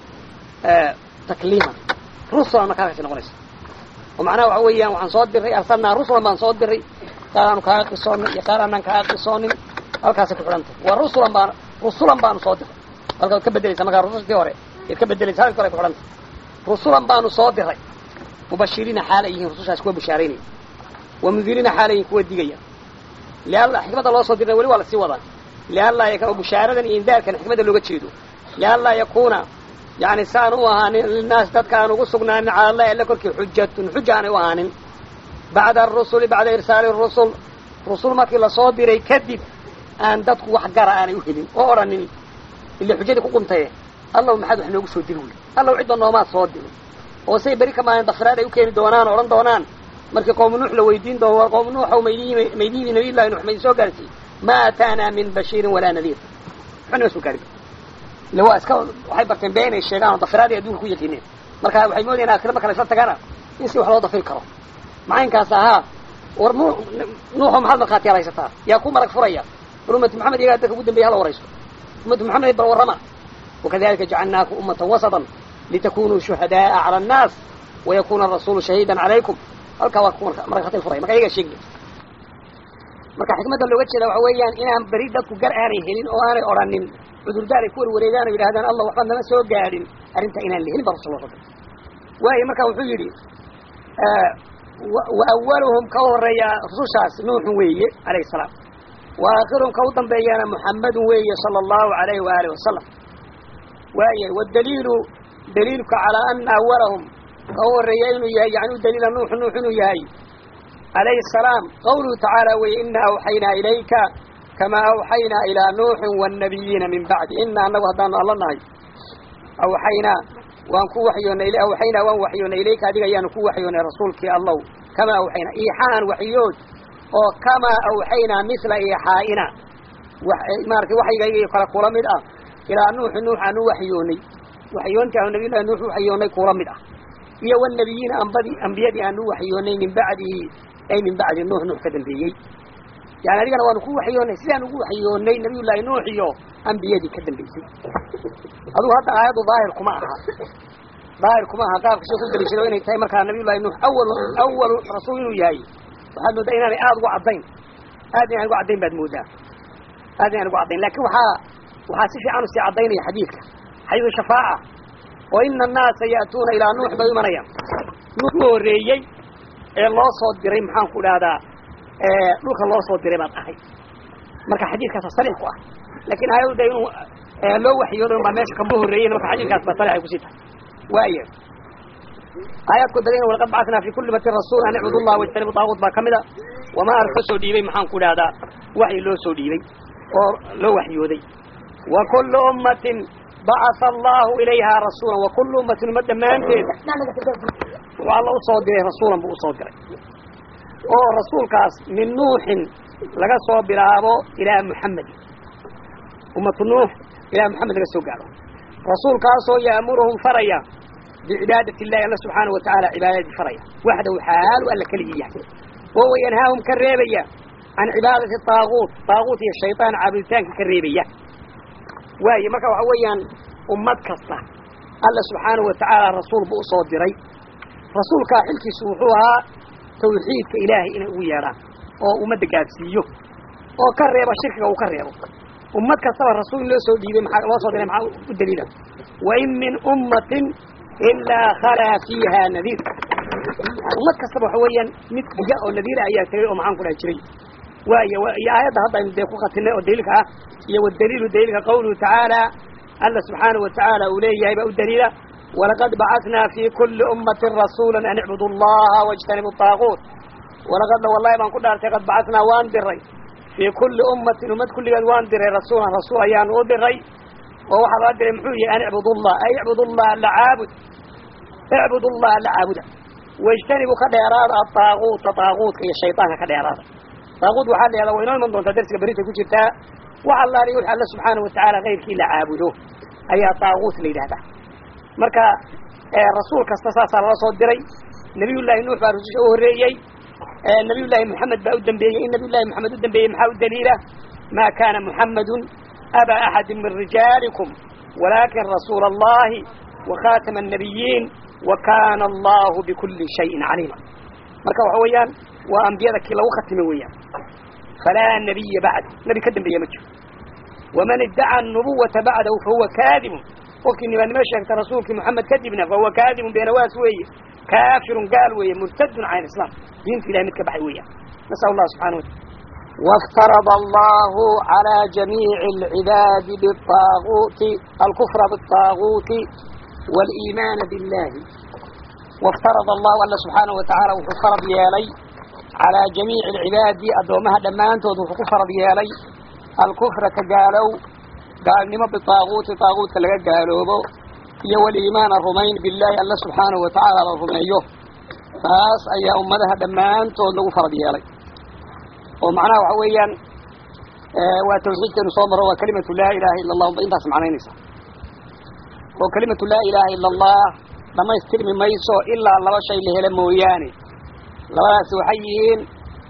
takliiman rusulan markaa halkaasi noqonaysa oo macnaha waxa weeyaan waxaan soo diray arsalnaa rusulan baan soo diray qaar aanu kaaga qisoonin iyo qaar aanaan kaaga qisoonin halkaasay ku xidhantay wa rusulan baan rusulan baanu soo diray halka waad ka bedelaysa markaa rusustii hore yaad ka bedelaysa halkii hore ay ku xidhantay rusulan baanu soo diray mubashiriina xaal ay yihiin rusushaas kuwa bushaaraynaya wamundiriina xaal ay yihin kuwa digaya lialla xikmadda loo soo dirna weli waa lasii wadaa liallaa yakuna bushaaradan iyo indaarkan xikmadda looga jeedo liallaa yakuuna yani si aan u ahaanin linaas dadka aan ugu sugnaanin cala allahi alla korkii xujatun xuja aanay u ahaanin bacda arusuli bacda irsaali rusul rusul markii lasoo diray kadib aan dadku wax gara aanay u helin oo odhanin ila xujadii ku quntaye allow maxaad wax noogu soo diri wey allow cidda noomaad soo diri oo say beri ka maalin dafiraad ay u keeni doonaan o odhan doonaan markii qowmu nuux la weydiin doono waa qowmu nuuxow maydii maydiidii nabiy llahi nuux maydin soo gaarsiiyey ma ataanaa min bashiirin walaa nadiir waxba nama soo gaarin ille waa iska waxay barteen been ay sheegaan oo dafiraadii adduunka ku yaqiineen marka waxay moodayaan aakhira marka la isla tagana in si wax loo dafiri karo macaynkaas ahaa war nuux nuuxo maxaad markhaatiyaal haysataa yaa ku marag furaya bal ummatu maxamed iyagaa dadka ugu dambeya hala waraysto ummatu maxamed bal warrama wakadalika jacalnaakum ummatan wasatan litakunuu shuhadaaa cala annaas wayakuna arasuulu shahiidan calaykum halkaa waa ku markhaati furaya marka iyagaa sheegi marka xikmadda looga jeeda waxa weeyaan inaan beri dadku gar aanay helin oo aanay odhanin cudurdaar ay ku warwareegaan oo yidhahdaan allah waxba nama soo gaadhin arrintaa inaan la helin ba rasul rabbi waayo marka wuxuu yidhi wa awaluhum ka horeeya rusushaas nuuxun weeye alayhi salaam wa aakhiruhum ka u dambeeyana muxammadun weeye sala allahu alayhi waaalih wasalam waaya wadaliilu daliilka calaa ana awalahum ka u horeeya inuu yahay yani u daliila nuuxu nuux inuu yahay alayhi asalaam qawluhu tacaala weye ina awxaynaa ilayka kamaa awxaynaa ilaa nuuxin waannabiyiina min bacdi ina annagu haddaanu alla nahay awxaynaa waan ku waxyoonay awxaynaa waan waxyoonay ilayka adiga ayaanu ku waxyoonay rasuulkii allow kamaa awxaynaa iixaan waxyood oo kamaa awxaynaa misla iixaa'ina maaragtay waxyigayga iyo kale kula mid ah ilaa nuuxi nuux aanu waxyoonay waxyoontii aanu nabiyullahi nuux u waxyoonay kula mid ah iyo wanabiyiina ambadii ambiyadii aanu waxyoonay min bacdihi ay min bacdi nuux nuux ka dambeeyey yani adigana waanu ku waxyoonay sidaan ugu waxyoonay nabiyullaahi nuux iyo ambiyadii ka dambeysay adugu hadda aayaddu daahir kuma aha daahir kuma aha qaabka sheekh u daliishado inay tahay markaa nabiyullahi nuux awalu awalu rasuul inuu yahay waxaad moodaa inaanay aada ugu caddayn aad inaan ugu caddayn baad moodaa aad inaan ugu caddayn lakin waxaa waxaa si fiican usii caddaynaya xadiidka xadiidu shafaaca oo ina annaasa ya'tuuna ilaa nuux bay imanayaan nuux u horreeyey ee loo soo diray maxaan ku dhahdaa dhulka loo soo diray baad ahay marka xadiidkaasa sariix ku ah lakin aayadu de inuu loo waxyoodo baa meesha kama horreeyen marka xadiidkaas ba sariix ay kusii tahay waaya aayaadku dagan walaqad bacatnaa fi kulli batin rasuul an icbudu llah wajtanibu taaguut baa kamid a wamaa arka soo dhiibay maxaan ku dhahdaa waxyi loo soo dhiibay oo loo waxyooday wa kullu ummatin bacatha allahu ilayhaa rasuulan wa kullu ummatin umma dhammaanteed wuxuu alla usoo diray rasuulan buu usoo diray oo rasuulkaas min nuuxin laga soo bilaabo ilaa muxamedin ummatu nuux ilaa muxamed laga soo gaaro rasuulkaasoo ya'muruhum faraya bicibaadati illahi alla subxaanahu watacaala cibaadadii faraya waxdahu xaalu alla keligii yahay oo wayanhaahum ka reebaya can cibaadati taaguut taaguut iyo shaytaan caabuditaanka ka reebaya waaye marka waxa weeyaan ummad kasta alla subxaanahu watacaala rasuul buu usoo diray rasuulkaa xilkiisu wuxuu ahaa tawxiidka ilaahay inay ugu yeedhaan oo ummadda gaadsiiyo oo ka reebo shirkiga uu ka reebo ummad kastaba rasuul in loo soo dhiibay maxaa loo soo diray maxaa u daliila wa in min ummatin ilaa khalaa fiiha nadiir ummad kastaba waxa weeyaan mid diga oo nadiira ayaa tegay oo maxaan ku dhaha jiray waayo iyo aayadda hadda aynu dee ku khatinay oo daliilka ah iyo wadaliilu daliilka qawluhu tacaala alla subxaanahu watacaala uu leeyahay baa u daliila walaqad bacatnaa fi kuli ummatin rasuula an icbudu allaha wajtanibu taaguut walaqadna wallahi baan ku dhaartay qad bacatnaa waan diray fii kulli ummatin ummad kulligeed waan diray rasuulan rasuul ayaanu u diray oo waxaa loo diray muxuu yahay an icbudu llah ay icbudu llaha la caabud icbudu llaha la caabuda wajtanibu ka dheeraada ataaguuta taaguutka iyo shaydaanka ka dheeraada taaguut waxaa la yahada way inoo iman doontaa darsiga berintay ku jirtaa wax allaaliyo wix alla subxaanahu watacaala kayrkii la caabudo ayaa taaguut la yidhahdaa marka rasuul kasta saasaa lala soo diray nabiyullaahi nuux baa rususha u horreeyey nabiyullaahi moxamed baa u dambeeyey in nabiyullahi moxamed u dambeeyey maxaa u daliila ma kana muxamadun aba axadi min rijaalikum walakin rasuula allahi wakhatama annabiyiin wa kana allahu bikuli shayin caliima marka waxa weeyaan waa ambiyada kii lagu khatime weeyaan falaa nabiya bacd nabi ka dambeeya ma jiro waman iddaca anubuwata bacdahu fahuwa kaadibun qofkii nibaannimo sheegta rasuulkii moxamed kadibna fahuwa kaadibun beenawaas weeye kaafirun gaal weeye murtadun can islam diinta ilahay mid ka baxay weeyaan nasal allah subxana wataala وافترض الله على جميع العباد بالطاغوت الكفر بالطاغوت والإيمان بالله وافترض الله الله سبحانه وتعالى وفرض يالي على جميع العباد أدومها دمان تود وفرض يالي الكفر كقالوا gaalnimo bitaaguuti taaguutka laga gaaloobo iyo waliimaana rumayn billaahi alla subxaanahu watacaala la rumeeyo taas ayaa ummadaha dhammaantood lagu farad yeelay oo macnaha waxa weeyaan waa tawxiidkeenu soo maro waa kalimatu laa ilaaha illa allah unba intaas macnaynaysa oo kalimatu laa ilaaha illa allah dhamaystirmi mayso ilaa laba shay la helo mooyaane labadaasi waxay yihiin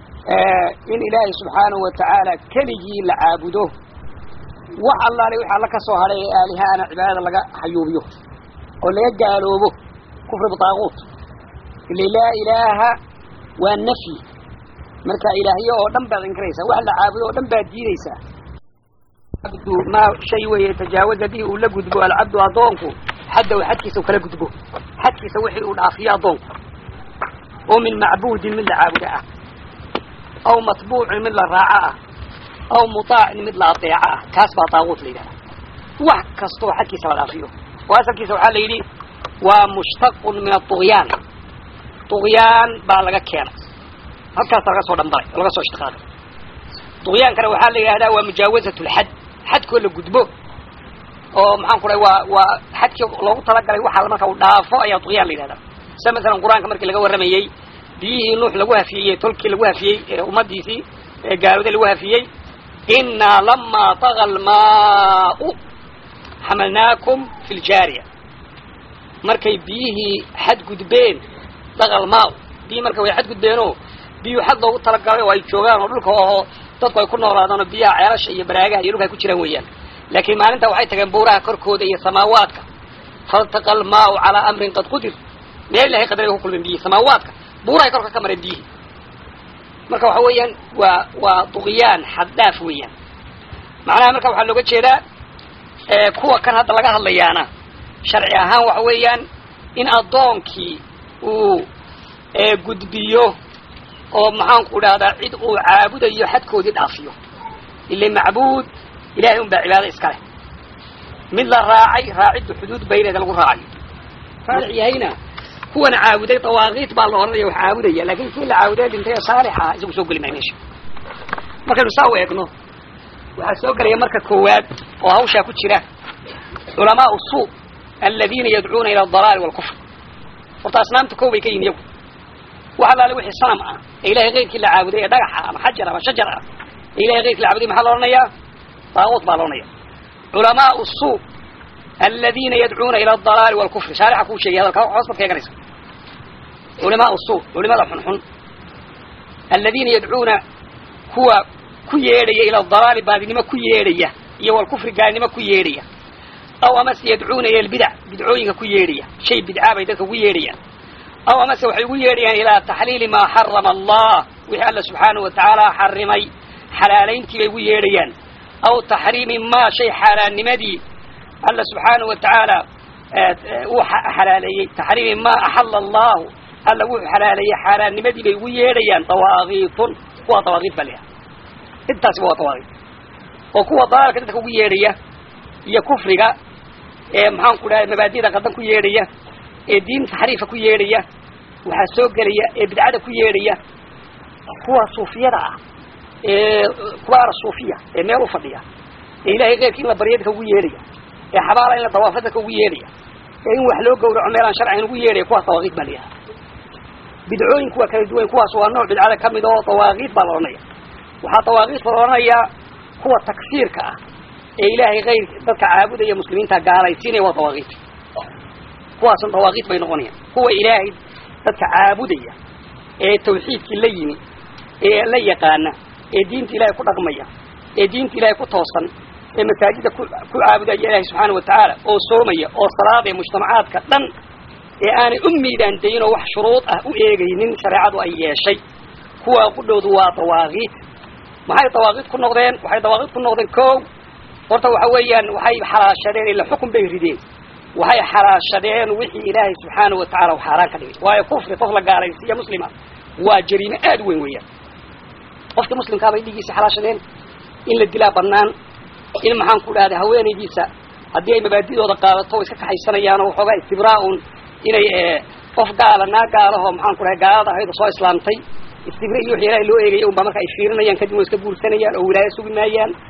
in ilaahay subxaanahu watacaala keligii la caabudo wax allaale wixii alla ka soo hadhay ee aalihaana cibaadada laga xayuubiyo oo laga gaaloobo kufri bitaaguut ile laa ilaaha waa nafyi marka ilaahyo oo dhan baad inkiraysaa wax la caabudo oo dhan baad diidaysaa abdu maa shay weeye tajaawaza bihi uu la gudbo alcabdu addoonku xaddaw xadkiisa u kala gudbo xadkiisa wixii uu dhaafiyo addoonku oo min macbuudin mid la caabudo ah aw matbuucin mid la raaco ah aw mutaacin mid la adeeco ah kaas baa taaguut la yidhahda wax kastoo xadkiisa la dhaafiyo oo asalkiisa waxaa la yidhi waa mushtaqun min aطugyaan طugyaan baa laga keenay halkaasa laga soo dhambalay oo laga soo ishtiqaaqay طugyaankana waxaa la yidhahdaa waa mujaawazat lxad xadkoo la gudbo oo maxaan ku dhahay waa waa xadkii loogu talagalay waxa marka uu dhaafo ayaa طugyaan la yidhahdaa sida masalan qur-aanka markii laga warramayey biyihii nuux lagu hafiyey tolkii lagu hafiyey ee ummadiisii ee gaalooday lagu hafiyey inaa lamaa taga almaau xamalnaakum fi ljaariya markay biyihii xadgudbeen dagal maaw biyii marka way xadgudbeenoo biyuu xad loogu talagalay oo ay joogaan oo dhulka oho dadku ay ku noolaadaan oo biyaha ceelasha iyo baraagaha iyo dhulka ay ku jiraan weeyaan laakiin maalinta waxay tageen buuraha korkooda iyo samaawaadka faltaqa almaau calaa amrin qad qudir meel ilahay qadaray ku kulmeen biyihii samaawaadka buurahay korka ka mareen biyihii marka waxa weeyaan waa waa duqyaan xaddhaaf weeyaan macnaha marka waxaa looga jeedaa kuwa kan hadda laga hadlayaana sharci ahaan waxa weeyaan in addoonkii uu gudbiyo oo maxaanku dhahdaa cid uu caabudayo xadkoodii dhaafiyo ile macbuud ilahay un baa cibaado iska leh mid la raacay raaciddu xuduud bayneeda lagu raacayo saalix yahayna kuwan caabuday dawaaqiit baa la odhanaya wax caabudaya laakin kii la caabuday dhintay ee saalix ah isagu soo geli maayo meesha markaynu saa u eegno waxaa soo gelaya marka koowaad oo hawshaa ku jira culamaau suu aladiina yadcuuna ila adalaali walkufr horta asnaamta koo bay ka yihin iyagu wax allaale wixii sanam ah ee ilahay keyrkii la caabuday ee dhagax ah ama xajar ama shajar ah ee ilahay keyrkii la caabuday maxaa la odhanayaa daaquut baa la odhanaya culamaau suu aladiina yadcuuna ila adalaali walkufri shaarixa kuu sheegay hadalka hoos baad ka eganaysa culamaau suu culimada xunxun aladiina yadcuuna kuwa ku yeedhaya ila adalaali baadinimo ku yeedhaya iyo walkufri gaalnimo ku yeedhaya aw amase yadcuuna ila albidac bidcooyinka ku yeedhaya shay bidcaa bay dadka ugu yeedhayaan aw amase waxay ugu yeedhayaan ilaa taxliili maa xarama allah wixii alla subxaanahu watacaala xarimay xalaalayntii bay ugu yeedhayaan aw taxriimi maa shay xaaraannimadii alla subxaanahu watacaala uu xalaaleeyey taxriimi maa axala allahu alla wuxuu xalaaleeyey xaaraannimadii bay ugu yeedhayaan dawaaqiitun kuwa dawaaqiit baa layaha intaasiba waa dawaaqiit oo kuwa dalaalka dadka ugu yeedhaya iyo kufriga ee maxaanku dhahay mabaadida qadan ku yeedhaya ee diin taxriifa ku yeedhaya waxaa soo gelaya ee bidcada ku yeedhaya kuwa suufiyada ah ee kubaara suufiya ee meel u fadhiya ee ilahay keyrkii in la barya dadka ugu yeedhaya ee xabaala in la dawaafo dadka ugu yeedhaya ee in wax loo gawraco meelaan sharcigan ugu yeedhaya kuwaas dawaaqiid baa layaha bidcooyin kuwa kala duwan kuwaas waa nooc bidcada ka mid oo dawaaqiid baa la odhanaya waxaa dawaaqiidka la odhanayaa kuwa takfiirka ah ee ilaahay kayr dadka caabudaya muslimiinta gaalaysiinaya waa dawaaqiid kuwaasun dawaaqiid bay noqonayaan kuwa ilaahay dadka caabudaya ee tawxiidkii la yimi ee la yaqaana ee diinta ilaahay ku dhaqmaya ee diinta ilaahay ku toosan ee masaajida ku ku caabudaya ilaahay subxaana watacaala oo soomaya oo salaadaya mujtamacaadka dhan ee aanay u miidaan dayin oo wax shuruud ah u eegaynin shareecadu ay yeeshay kuwaa qudhoodu waa dawaaqiid maxay dawaaqiid ku noqdeen waxay dawaaqiid ku noqdeen ko horta waxa weeyaan waxay xalaashadeen ila xukun bay rideen waxay xalaashadeen wixii ilaahay subxaana watacaala u xaaraan ka dhigay waayo kufri qof la gaalaysiiya muslima waa jariime aada u weyn weeyaan qofka muslimkaa bay dhigiisa xalaashadeen in la dilaa banaan in maxaan ku dhahda haweenaydiisa haddii ay mabaadidooda qaadato o iska kaxaysanayaan oo waxoogaa istibraa-un inay qof gaala naa gaalaho maxaan ku dhahay gaalada ahayd oo soo islaamtay istibra iyo wixii ilaahay loo eegaya unbaa marka ay fiirinayaan kadib way iska guursanayaan oo wilaayo sugi maayaan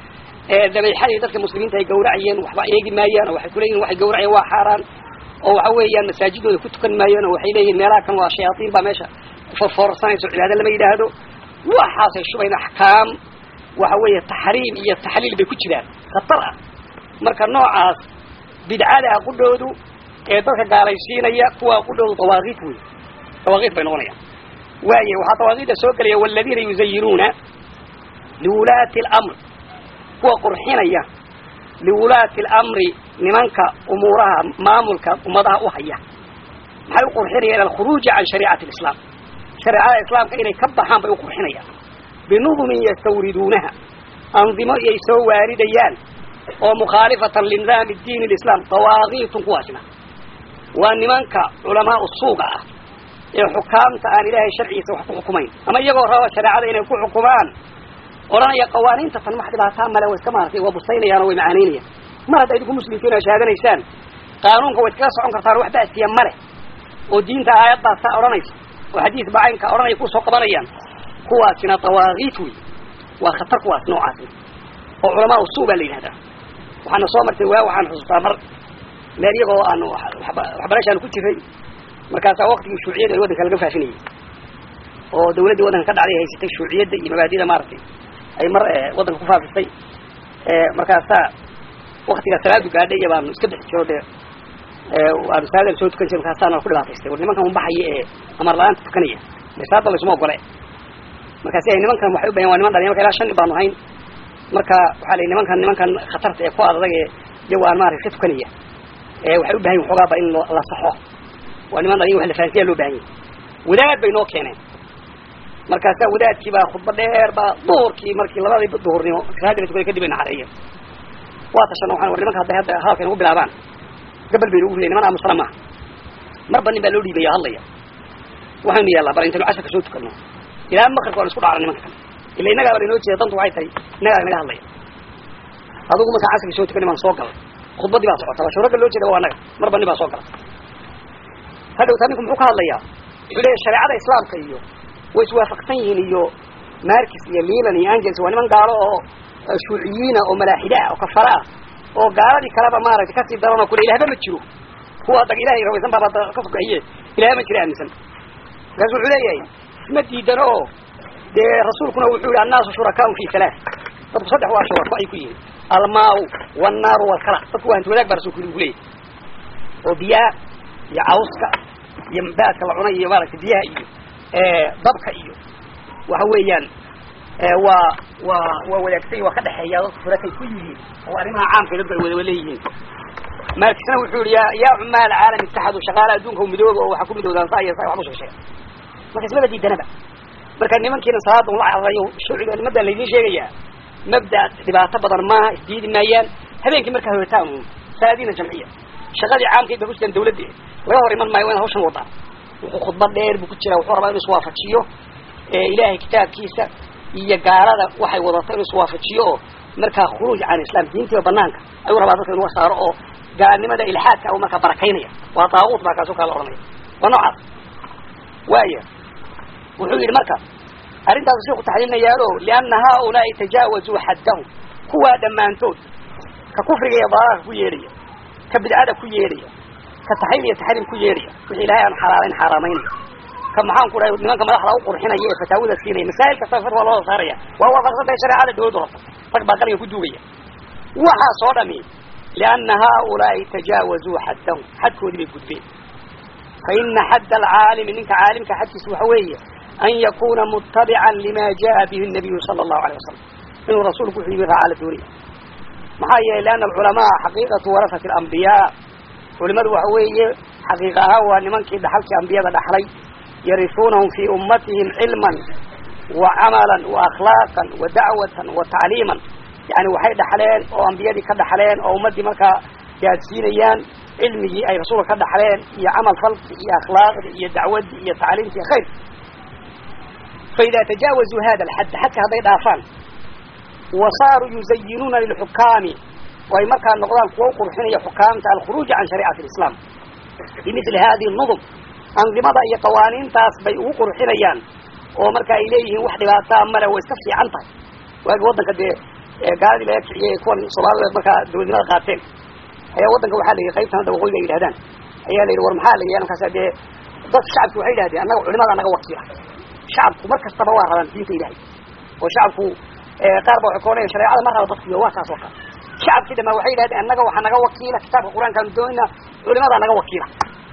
dabayxadii dadka muslimiinta ay gawracayeen waxba eegi maayaan oo waxay kuleeyihin waxay gawracayeen waa xaaraan oo waxa weeyaan masaajidooda ku tukan maayaan oo waxay leeyihin meelaha kan waa shayaatiin baa meesha forfoorsanayso cibaado lama yidhaahdo waxaasay shubayn axkaam waxa weeye taxriim iyo taxliil bay ku jiraan khatar ah marka noocaas bidcada qudhoodu ee dadka gaalaysiinaya kuwa qudhoodu dawaaqiid wey dawaaqiid bay noqonayaan waaye waxaa dawaaqiidda soo gelaya waladiina yuzayinuuna liwulaati alamr kuwa qurxinaya liwulaati alamri nimanka umuuraha maamulka ummadaha u haya maxay u qurxinayaan alkhuruuji can shariicati alislaam shareecada islaamka inay ka baxaan bay u qurxinayaan binudumin yastawriduunaha andimo iyay soo waaridayaan oo mukhaalifatan linidaami diin alislaam dawaaqiitun kuwaasna waa nimanka culamaau suuqa ah ee xukaamta aan ilaahay sharcigiisa wax ku xukumayn ama iyagoo raba shareecada inay ku xukumaan odhanaya qawaaniinta tan wax dhibaataa male way iska maaratay waa busaynayaan oo way macaanaynayaan mar hadda idinku muslimkiin oo shahaadanaysaan qaanuunka way iskaga socon kartaan wax ba'siya male oo diinta aayadaasaa odhanaysa oo xadiis bacaynka odhanaya kusoo qabanayaan kuwaasina dawaaqiit wey waa khatar kuwaas noocaasna oo culamaa usuu baa la yidhahdaa waxaana soo martay waa waxaan xusuustaa mar meel iyagoo aanu waxbarashaanu ku jiray markaasaa waktigii shuuciyadda ay waddanka laga faafinayay oo dawladdii waddanka ka dhacday haysatay shuuciyadda iyo mabaadida maaragtay ay mar waddanka ku faafistay markaasaa waktigaa salaadu gaadhay iyo baanu iska bixi jiro dee waanu salaadaan soo tukan jiray markaasaana ku dhibaataystay war nimankan unbaxaya ee amar la-aanta tukanaya de salaada laysuma ogole markaasi ay nimankan waxay u bahan waa niman dhalinya marka ilaa shan nin baanu hayn marka waxaa la nimankan nimankan khatarta ee ku adag ee iyago aan maarata ka tukanaya waxay u bahan yihin xoogaaba in la saxo waa niman dhalinya wax la fahansiyaa loo bahan yahy wadaad bay noo keeneen markaasaa wadaadkii baa khudba dheer baa duhurkii markii labadii duhurnimo salaadii la tukaday kadib ay naxareeyeen waa tashan waxaan war nimanka hadday hadda hadalka inagu bilaabaan gabal baynu ugu riday niman aamusana maaha marba nin baa loo dhiibaya hadlaya waxaynu yeellaa bal intaynu casharka soo tukano ilaa makribka waan isku dhacna nimanka kale ila innagaaba lainoo jeeda dantu waxay tahay innagaa naga hadlaya adugu markaan casarkii soo tukani baan soo galay khudbadii baa socota basho ragga loo jeeda waa annaga marba nin baa soo gala hadhowtaa ninku muxuu ka hadlayaa wuxuu leeyahy shareecada islaamka iyo way iswaafaqsan yihiin iyo markis iyo lilan iyo angels waa niman gaalo oo shuuciyiina oo malaaxida ah oo kafara ah oo gaaladii kaleba maaragtay kasii daran oo kule ilahba ma jiro kuwa dag ilahay rawaysan baaba ka fukahiye ilaha ma jira aaminsan markaasu wuxuu leeyahay isma diidano oo dee rasuulkuna wuxuu yihi annaasu shurakaau fi halaa dadku saddex waa shurako ay ku yihiin almaau wannaaru walkala dadku waa hanti wadaag baa rasulku ugu leeyahy oo biyaha iyo cawska iyo baadka la cunay iyo maaragtay biyaha iyo dabka iyo waxa weeyaan waa waa waa wadaagtay waa ka dhexeeya dadku furakay ku yihiin oo arrimaha caamka dadku ay wada leeyihiin markisna wuxuu yihi ya yaa cumaal caalam ittaxadu shaqaala adduunka midooba oo waxaa ku midoodaan saa iyo saa waxba soo sheega marka ismaba diidanaba marka nimankiina salaada ula cararayo shuuciga nimadan laydin sheegayaa mabda dhibaato badan maaha isdiidi maayaan habeenkii markaa hoyataan uun salaadiina jamciya shaqadii caamkay ba kusitaan dawladda laga hor iman maayo waa in hawshan wadaan wuxuu khudbad dheer buu ku jiraa wuxuu rabaa inuu iswaafajiyo ilaahay kitaabkiisa iyo gaalada waxay wadato inuu iswaafajiyo oo markaa khuruuj can islam diintiiba banaanka ayuu rabaa dadka inuu saaro oo gaalnimada ilxaadka u markaa barakaynaya waa daaquut baa kaasoo kala odhanaya waa noocaas waaya wuxuu yidhi marka arrintaasu sheeku taxliilinayaalo lianna haaulaai tajaawazuu xaddahum kuwaa dhammaantood ka kufriga iyo dalaaka ku yeedhaya ka bidcada ku yeedhaya ka taxliil iyo taxriim ku yeedhaya wixii ilaahay aan xalaalayn xaaraamaynaya ka maxaan ku dhahay nimanka madaxda u qurxinaya ee fataawada siinaya masaa'il kasta far waa loo saaraya waa waafaqsantahay shareecada dawladdu rabta rag baa qalinga ku duugaya waxaas oo dhami lianna haaulaai tajaawazuu xaddahum xadkoodii bay gudbeen fa ina xadda alcaalimi ninka caalimka xadkiisa waxa weeye an yakuna mutabican lima jaa bihi nabiyu sala allahu alayh wasalam inuu rasuulku wuxuu yimi raaca la doonaya maxaa yeelay lianna alculamaa xaqiiqatu warasati alambiyaa culimadu waxa weeye xaqiiqa ahaan waa nimankii dhaxalkii ambiyada dhaxlay yarifuunahum fii ummatihim cilman wa camalan wa akhlaaqan wa dacwatan wa tacliiman yani waxay dhaxleen oo ambiyadii ka dhaxleen oo ummaddii markaa gaadsiinayaan cilmigii ay rasuulka ka dhaxleen iyo camal falki iyo akhlaaqdii iyo dacwaddii iyo tacliimti iyo khayr faida tajaawazuu hada alxadd xadka hadday dhaafaan wa saaruu yuzayinuuna lilxukaami oo ay markaa noqdaan kuwa u qurxinaya xukaamta alkhuruuja can shariicati alislaam bimithli hadihi nudum andimada iyo qawaaniintaas bay ugu qurxinayaan oo marka ay leeyihiin wax dhibaataa male way iska fiican tahay waagi waddanka dee ee gaaladii laga kiciyey kuwan soomaalida markaa dawladnimada qaateen ayaa waddanka waxaa la yidhi qaybtan hadda waqooyiga ay yidhahdaan ayaa la yidhi war maxaa la yidhi markaas dee dadka shacabki waxay yidhahdeen annaga culimada naga wakiila shacabku mar kastaba waa rabaan diinta ilaahay oo shacabku qaar ba waxay koonaya shareecada ma raba dadkiyo waa kaas oo kale shacabkii dhamaa waxay yidhahdeen annaga waxaa naga wakiila kitaabka qur-aankaanu doonayna culimadaa naga wakiila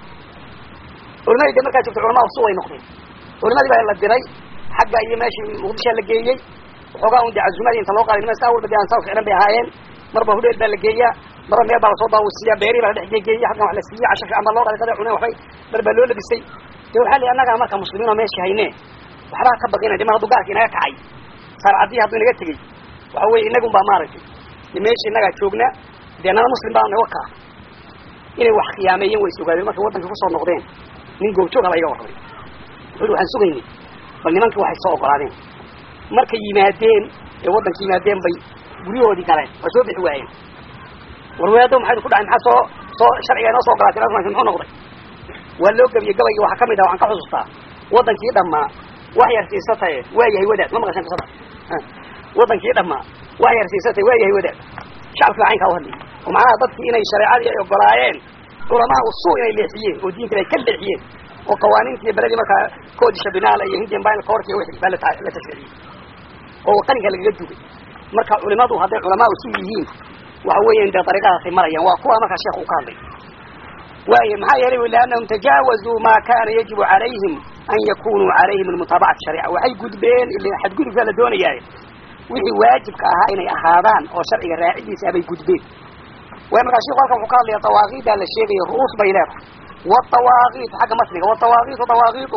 culimadii de markaa jirta culamaa usu way noqdeen culimadii baa la diray xagga iyo meeshii muqdishaa la geeyey waxoogaa un de cazumadii inta loo qaaday niman saa walba de aan saa ficlan bay ahaayeen marba hudheel baa la geeyaa marba meel baa lasoo daawasiiyaa beerii baa la dhex geegeeyey xaggan wax la siiyey casho fiican baa loo qalay qada cuneen waxbay dar baa loo labisay de waxaa li annagaa marka muslimiin oo meeshii hayne waxbaa ka baqina de mar hadduu gaalka inaga kacay saarcadii hadduu inaga tegey waxa weye inagun baa maaragtay de meeshii innagaa joogna dee nana muslim baa naga kaa inay wax khiyaameeyeen way sugaadeen markay waddanka kusoo noqdeen nin goobjooga la iga warramay wuxu waxaan sugaynay bal nimankii waxay soo ogolaadeen markay yimaadeen ee waddanka yimaadeen bay guryahoodii galeen waa soo bixi waayeen warweado maxay ku dhacay maxaa soo soo sharciga inoo soo ogolaateen asmaasi muxuu noqday waa loo gebiyey gabaygi waxaa kamid ah waxaan ka xusuustaa waddankii dhammaa wax yar siisataye waa yahay wadaad ma maqashan qisada waddankii dhammaa wax yar siisataye waa yahay wadaad shacabkii baa caynkaa u hadlayay oo macnaha dadkii inay shareecadii ay ogolaayeen culamaa usuu inay leexiyeen oo diinta ay ka leexiyeen oo qawaaniintii beledii markaa koodisha binaala iyo hindian baa koorka iyo wixii baa la tashriiciyey oo qalinka lagaga dugay marka culimadu hadday culamaa usu yihiin waxa weeyaan dee dariiqadaasay marayaan waa kuwa markaa sheekh uu ka hadlay waaye maxaa yeelay liannahum tajaawazuu maa kana yajibu calayhim an yakunuu calayhim almutaabacati sharica waxay gudbeen ila xadgudubkaa la doonayaaye wixii waajibka ahaa inay ahaadaan oo sharciga raacidiisa bay gudbeen way markaa sheekhu halkan wuxuu ka hadlaya dawaaqiidaa la sheegaya ru'uus bay leedahay والطواغيت حق مصري والطواغيت طواغيت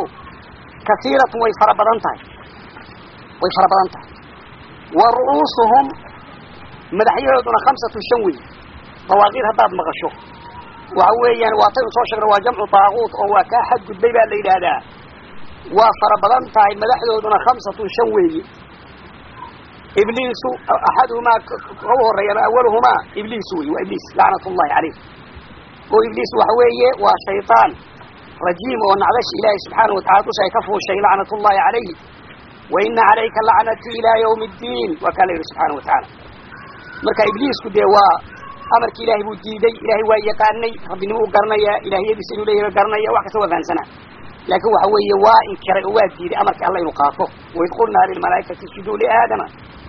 كثيرة ويفر بدنتها ويفر بدنتها ورؤوسهم مدحيهودنا خمسة شوي طواغيت هداد مغشو وعويا واطيب صوشر وجمع طاغوت او كاحد قد بيبا الليل هذا وفر بدنتها مدحيهودنا خمسة شوي إبليس أحدهما هو الريال أولهما إبليس وإبليس لعنة الله عليه وإبليس وحوية وشيطان رجيم ونعبش إلهي سبحانه وتعالى تشعي كفه الشيء لعنة الله عليه وإن عليك اللعنة إلى يوم الدين وكان له سبحانه وتعالى مركا إبليس كده وا أمرك إلهي بوديدي إلهي ويقاني ربي نمو قرنيا إلهي يبسلوا ليه قرنيا وحكا سوى ذان سنة لكن وحوية وإن كرأ واديدي أمرك الله ينقاطه وإذ قلنا للملائكة اسجدوا لآدم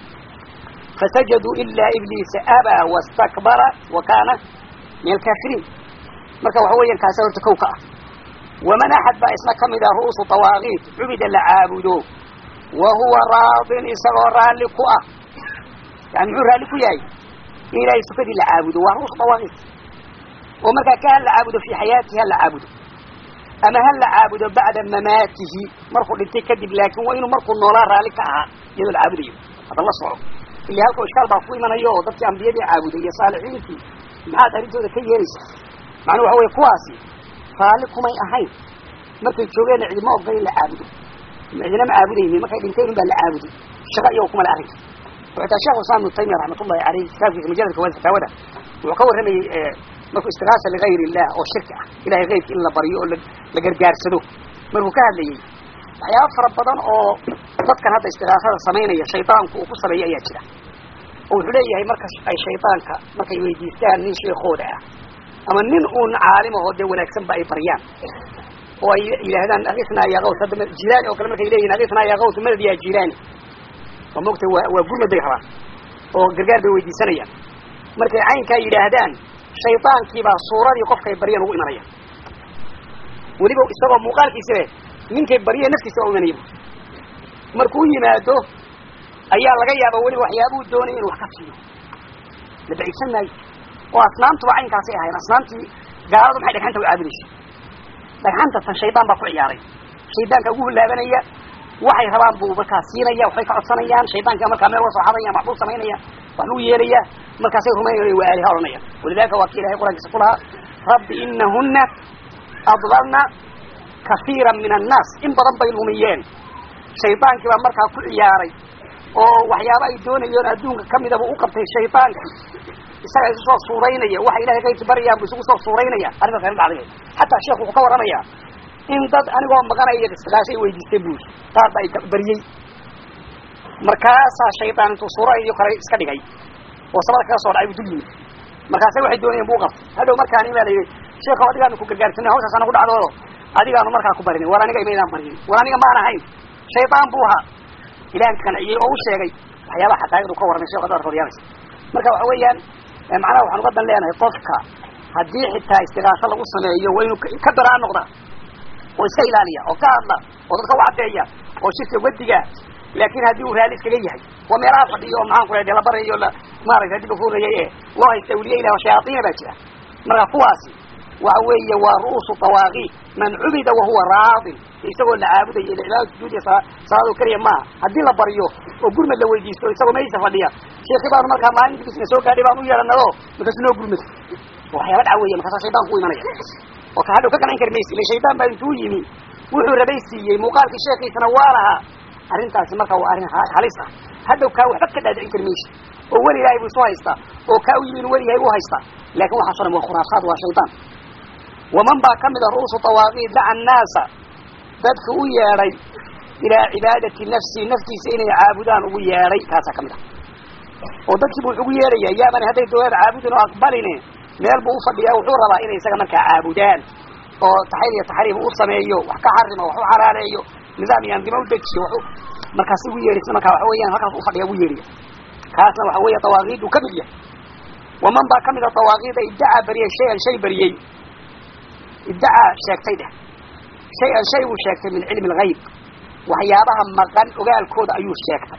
فسجدوا إلا إبليس أبى واستكبر وكان من الكافرين marka waxa weeyaan kaasa horta kow ka ah waman axad baa isna ka mid ah ru'uusu tawaaqiit cubida la caabudo wa huwa raadin isagoo raalli ku ah yani muxuu raalli ku yahay in ilaahay sukadii la caabudo waa ru'uusu tawaaqiit oo markaa ka hal la caabudo fii xayaatihi hal la caabudo ama hal la caabudo bacda mamaatihi markuu dhintay kadib laakiin waa inuu markuu noolaa raalli ka ahaa iyadoo la caabudayo hadda la soco ilaa halkao ishkaal baa ku imanayo oo dadkii ambiyadii caabuday iyo saalixiintii maxaad arrintooda ka yeelaysaa macnuu waxa weye kuwaasi raalli kumay ahayn markay joogeenna cidima ogday in la caabudo cidina ma caabudaynin markay dhinteen in baa la caabuday shaqa iyago kuma le arrinka وحتى شيخ الإسلام ابن تيمية رحمة الله عليه كتاب في مجلد كوان فتاوده وكور رمي مركو استغاثة لغير الله أو الشركة إلهي غير إلا بريء لقرقار سدو مركو كهل لي waxyaaba fara badan oo dadkan hadda istigaasada samaynaya shaydaanku uu ku sameeyo ayaa jira oo wuxuu leeyahay marka ay shaydaanka markay weydiistaan nin sheekooda ah ama nin uun caalim ahoo dee wanaagsanba ay baryaan oo ay yidhaahdaan akisnaa yaa qaws hadda jilaani oo kale markay leeyihin akisnaa yaa qaws madad yaa jilaani oo mogtay waa waa gurmad bay rabaan oo gargaar bay weydiisanayaan markay caynkaa yidhaahdaan shaydaankii baa suuradii qofkay baryeen ugu imanaya weliba isagoo muuqaalkiisa leh ninkay barye naftiisa waa u imanaya markuu yimaado ayaa laga yaaba weliba waxyaabuu doonaya inuu wax ka siiyo la baciidsan maayo oo asnaamtuba caynkaasay ahayn asnaamtii gaaladu maxay dhagxanta u caabudaysa dhagxanta tan shaydaan baa ku ciyaaray shaydaanka ugu hulaabanaya waxay rabaan buu markaa siinaya waxbay ka codsanayaan shaydaanka markaa meel uga soo xadaya maxbuu samaynaya wax buu yeelaya markaasay rumaynaya waa aaliha odhanaya walidalika waa ki ilahay quraankiisa ku lahaa rabbi inahuna adlalna kasiira min annaas in badan bay lumiyeen shaydaankii baa markaa ku ciyaaray oo waxyaaba ay doonayeen adduunka kamidaba u qabtay shaydaankii isaga isu soo suuraynaya waxa ilahay kayrki baryaan bu isugu soo suuraynaya arrintaas ayna dhacday hataa sheekh wuxuu ka warramayaa in dad anigoo maqanaya istigaashay weydiistay buuri qaar ba ay baryey markaasaa shaydaan intuu suura iyo kale iska dhigay oo samada kaga soo dhacay buu dul yimid markaasa waxay doonayeen buu qabtay hadhow markaani baa la yidhi sheekhow adigaanu ku gargaarsanay hawshaas anagu dhacdo adigaanu markaa ku barinin war aniga imaydaan barinin war aniga maan ahayn shaydaan buu ahaa ilahan qanciyey oo u sheegay waxyaabaha xaqaa'iqdu ka warramay sheekh darkood yaabas marka waxa weeyaan macnaha waxaan uga dan leenahay qofka haddii xitaa istiqaaso lagu sameeyo waa inuu ka daraa noqda oo iska ilaaliya oo ka hadla oo dadka u caddeeya oo shirka wadiga laakin haddii uu raali iskaga yahay waa meelaha fadhiyo oo maxaan ku rahay la barayo la maaragtay hadii lafuurayay ee loo haysta awliya ilah shayaaiina baa jira marka kuwaasi waxa weeye waa ru'uusu tawaaqi man cubida wahuwa raadin isagoo la caabudayo ila cibaada sujuud iyo salaado keliya maaha haddii la baryo oo gurmad la weydiisto isagoo meesha fadhiya sheekhi baanu markaa maalintii bisna soo gaadhay baan u yeedhanado markaasu noo gurmad waxyaaba dhaca weeye markaasa shaydaan ku imanaya oo ka hadhow ka qancin kari maysa ila shaydaan baa intuu yimi wuxuu rabay siiyey muuqaalkii sheekiisana waa lahaa arrintaasi marka waa arrin halis ah hadhow kaa waxba ka dhaadicin kari maysa oo weli ilaahay buu isu haystaa oo kaa u yimi inu weli yahay buu haystaa laakin waxaaso dhan waa khuraafaad waa shaydaan waman baa ka mid a ru'uusu tawaaqiid daca annaasa dadka u yeedhay ilaa cibaadati nafsi naftiisa inay caabudaan ugu yeedhay kaasaa ka mid ah oo dadkii bu wuxu ugu yeedhaya yaabani hadday dawlad caabudin oo aqbaline meel buu ufadhiyaa wuxuu rabaa inay isaga markaa caabudaan oo taxayr iyo taxriim u sameeyo wax ka xarimo wax u xalaaleeyo nidaam iyo andimo udejiyo wa markaas ugu yeedhaysa markaa waxa weeyaan halkaas ufadhiya ugu yeedhaya kaasna waxa weeye tawaaqiidu ka mid yahay waman baa kamid a tawaaqiida iddacaa bariyey shay-an shay bariyey iddacaa sheegtay dheh shay-an shay buu sheegtay min cilmi algayb waxyaabaha maqan ogaalkooda ayuu sheegtay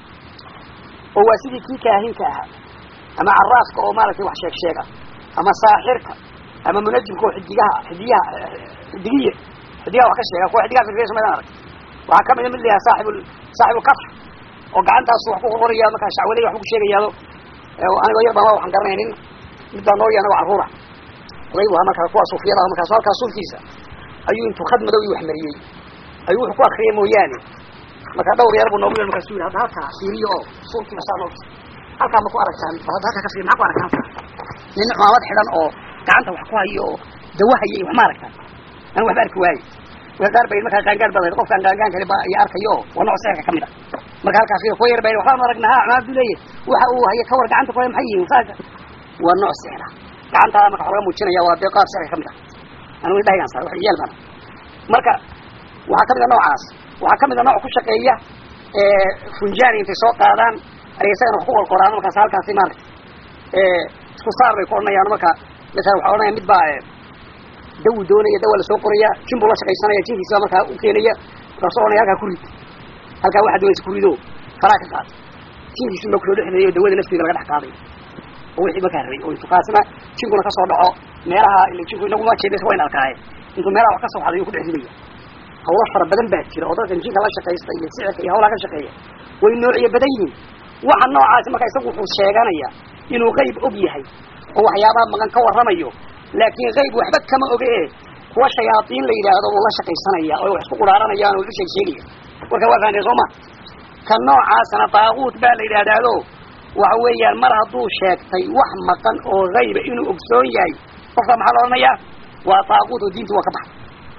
oo waa sidii kii kaahinka ahaa ama caraafka oo maaragtay wax sheeg sheega ama saaxirka ama munajimka oo xidigaha xidiyaha xidigiye xidigaha wax ka sheega kuwa xidigaha firfirsan maydaan arag waxaa kamida mid layaha saaxib saaxibulkaf oo gacantaasu wax ku qorqoraya markaa shacwaley waxba ku sheegayaado anigoo yar baan waa waxaan garanaynin mid baa noo yahay anagoo carruura oday bu ahaa markaa kuwa suufiyada ah markaasu halkaa suufkiisa ayuu intuu khad madow wax mariyey ayuu wuxuu ku akriyay mooyaane markaa dhawr yar buu noogu yar markaasu yidhi hadda halkaa fiiriyo oo suufkiiba saa noo halkaa ma ku aragtaan hadda halkaa ka fiiri maxaa ku aragtaan nin cumaamad xidhan oo gacanta wax ku hayo oo dawahaya iyo wax ma aragtaan anu waxba arki waaye wa qaar bay markaa qaangaar bada qofkaan qaangaan kale ba iyo arkayo waa nooc sixirka kamid ah marka halkaa fiir kuwa yar ba waxbaanu aragnaha cumaamad buu leeyahy waxa uu haya kawar gacanta ku haya maxay yihiin saaka waa nooc sixir ah gacantaa marka wax laga muujinaya waa dee qaab sixirka kamid ah anigu indhahagaan saar wax yaal bana marka waxaa kamid a noocaas waxaa kamid a nooc ku shaqeeya funjaani intay soo qaadaan ay isagana wax ku qorqoraan markaas halkaasi maarata isku saar bay ku odhanayaan marka masalan waxa odhanaya mid baa dawu doonaya dawa lasoo qoraya jin buu la shaqaysanaya jinkiisa markaa u keenaya markaasu ohanaya halkaa ku rid halkaa waxaa doonaysa ku rido faraa ka qaad jinkiisu ma kusoo dhexdeeyo dawada nafteeda laga dhex qaaday oo wixii markaa rabay oo intuu kaasna jinkuna kasoo dhaco meelaha ila jinku inaguma jeedaysa wayn arkaaye intuu meelaha wax ka soo xaday uu ku dhex ridaya hawlo fara badan baa jira oo dadkan jinka la shaqaysta iyo sicirka iyo hawlaha ka shaqeeya way noociyo badan yihiin waxa noocaasi marka isagu wuxuu sheeganaya inuu qayb og yahay oo waxyaabaha maqan ka warramayo laakiin qayb waxba kama oge e kuwa shayaaiin la yidhaahdo uu la shaqaysanaya oo wax isku quraaranayaan oo isu sheeg sheegaya warka waa fahanteen soo ma ka noocaasna daaquut baa la yidhahdaado waxa weeyaan mar hadduu sheegtay wax maqan oo hayba inuu ogsoon yahay qofka maxaa la odhanayaa waa daaquut oo diinta waa ka baxay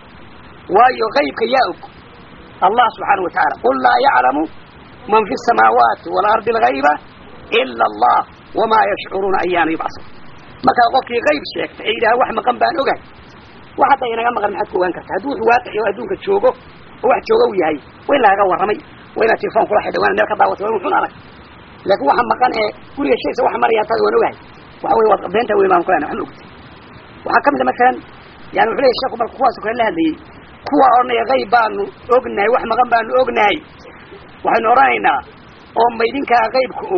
waayo haybka yaa og allah subxaanau watacaala qul laa yaclamu man fi samaawaati waalardi algayba ila allah wamaa yashcuruuna ayaana yubcasun markaa qofkii qayb sheegtay ee yidhaha wax maqan baan ogahay wax hadda inaga maqan maxaad ku ogaan karta hadduu wuxuu waaqici oo adduunka joogo oo wax jooga uu yahay waa in lagaga warramay waa inaad telefon kula xidhay waana meel ka daawatay waa in wuxun arag laakiin waxa maqan ee guriga shaysa waxa maraya hataa waan ogahay waxa wey waad beenta weyn baan kulana waxma ogtay waxaa kamid a masalan yani wuxuu leeyahy sheeku marka kuwaas kale la hadlayay kuwa odhanaya qayb baanu ognahay wax maqan baanu ognahay waxaynu odhanaynaa oo ma idinkaa qaybka og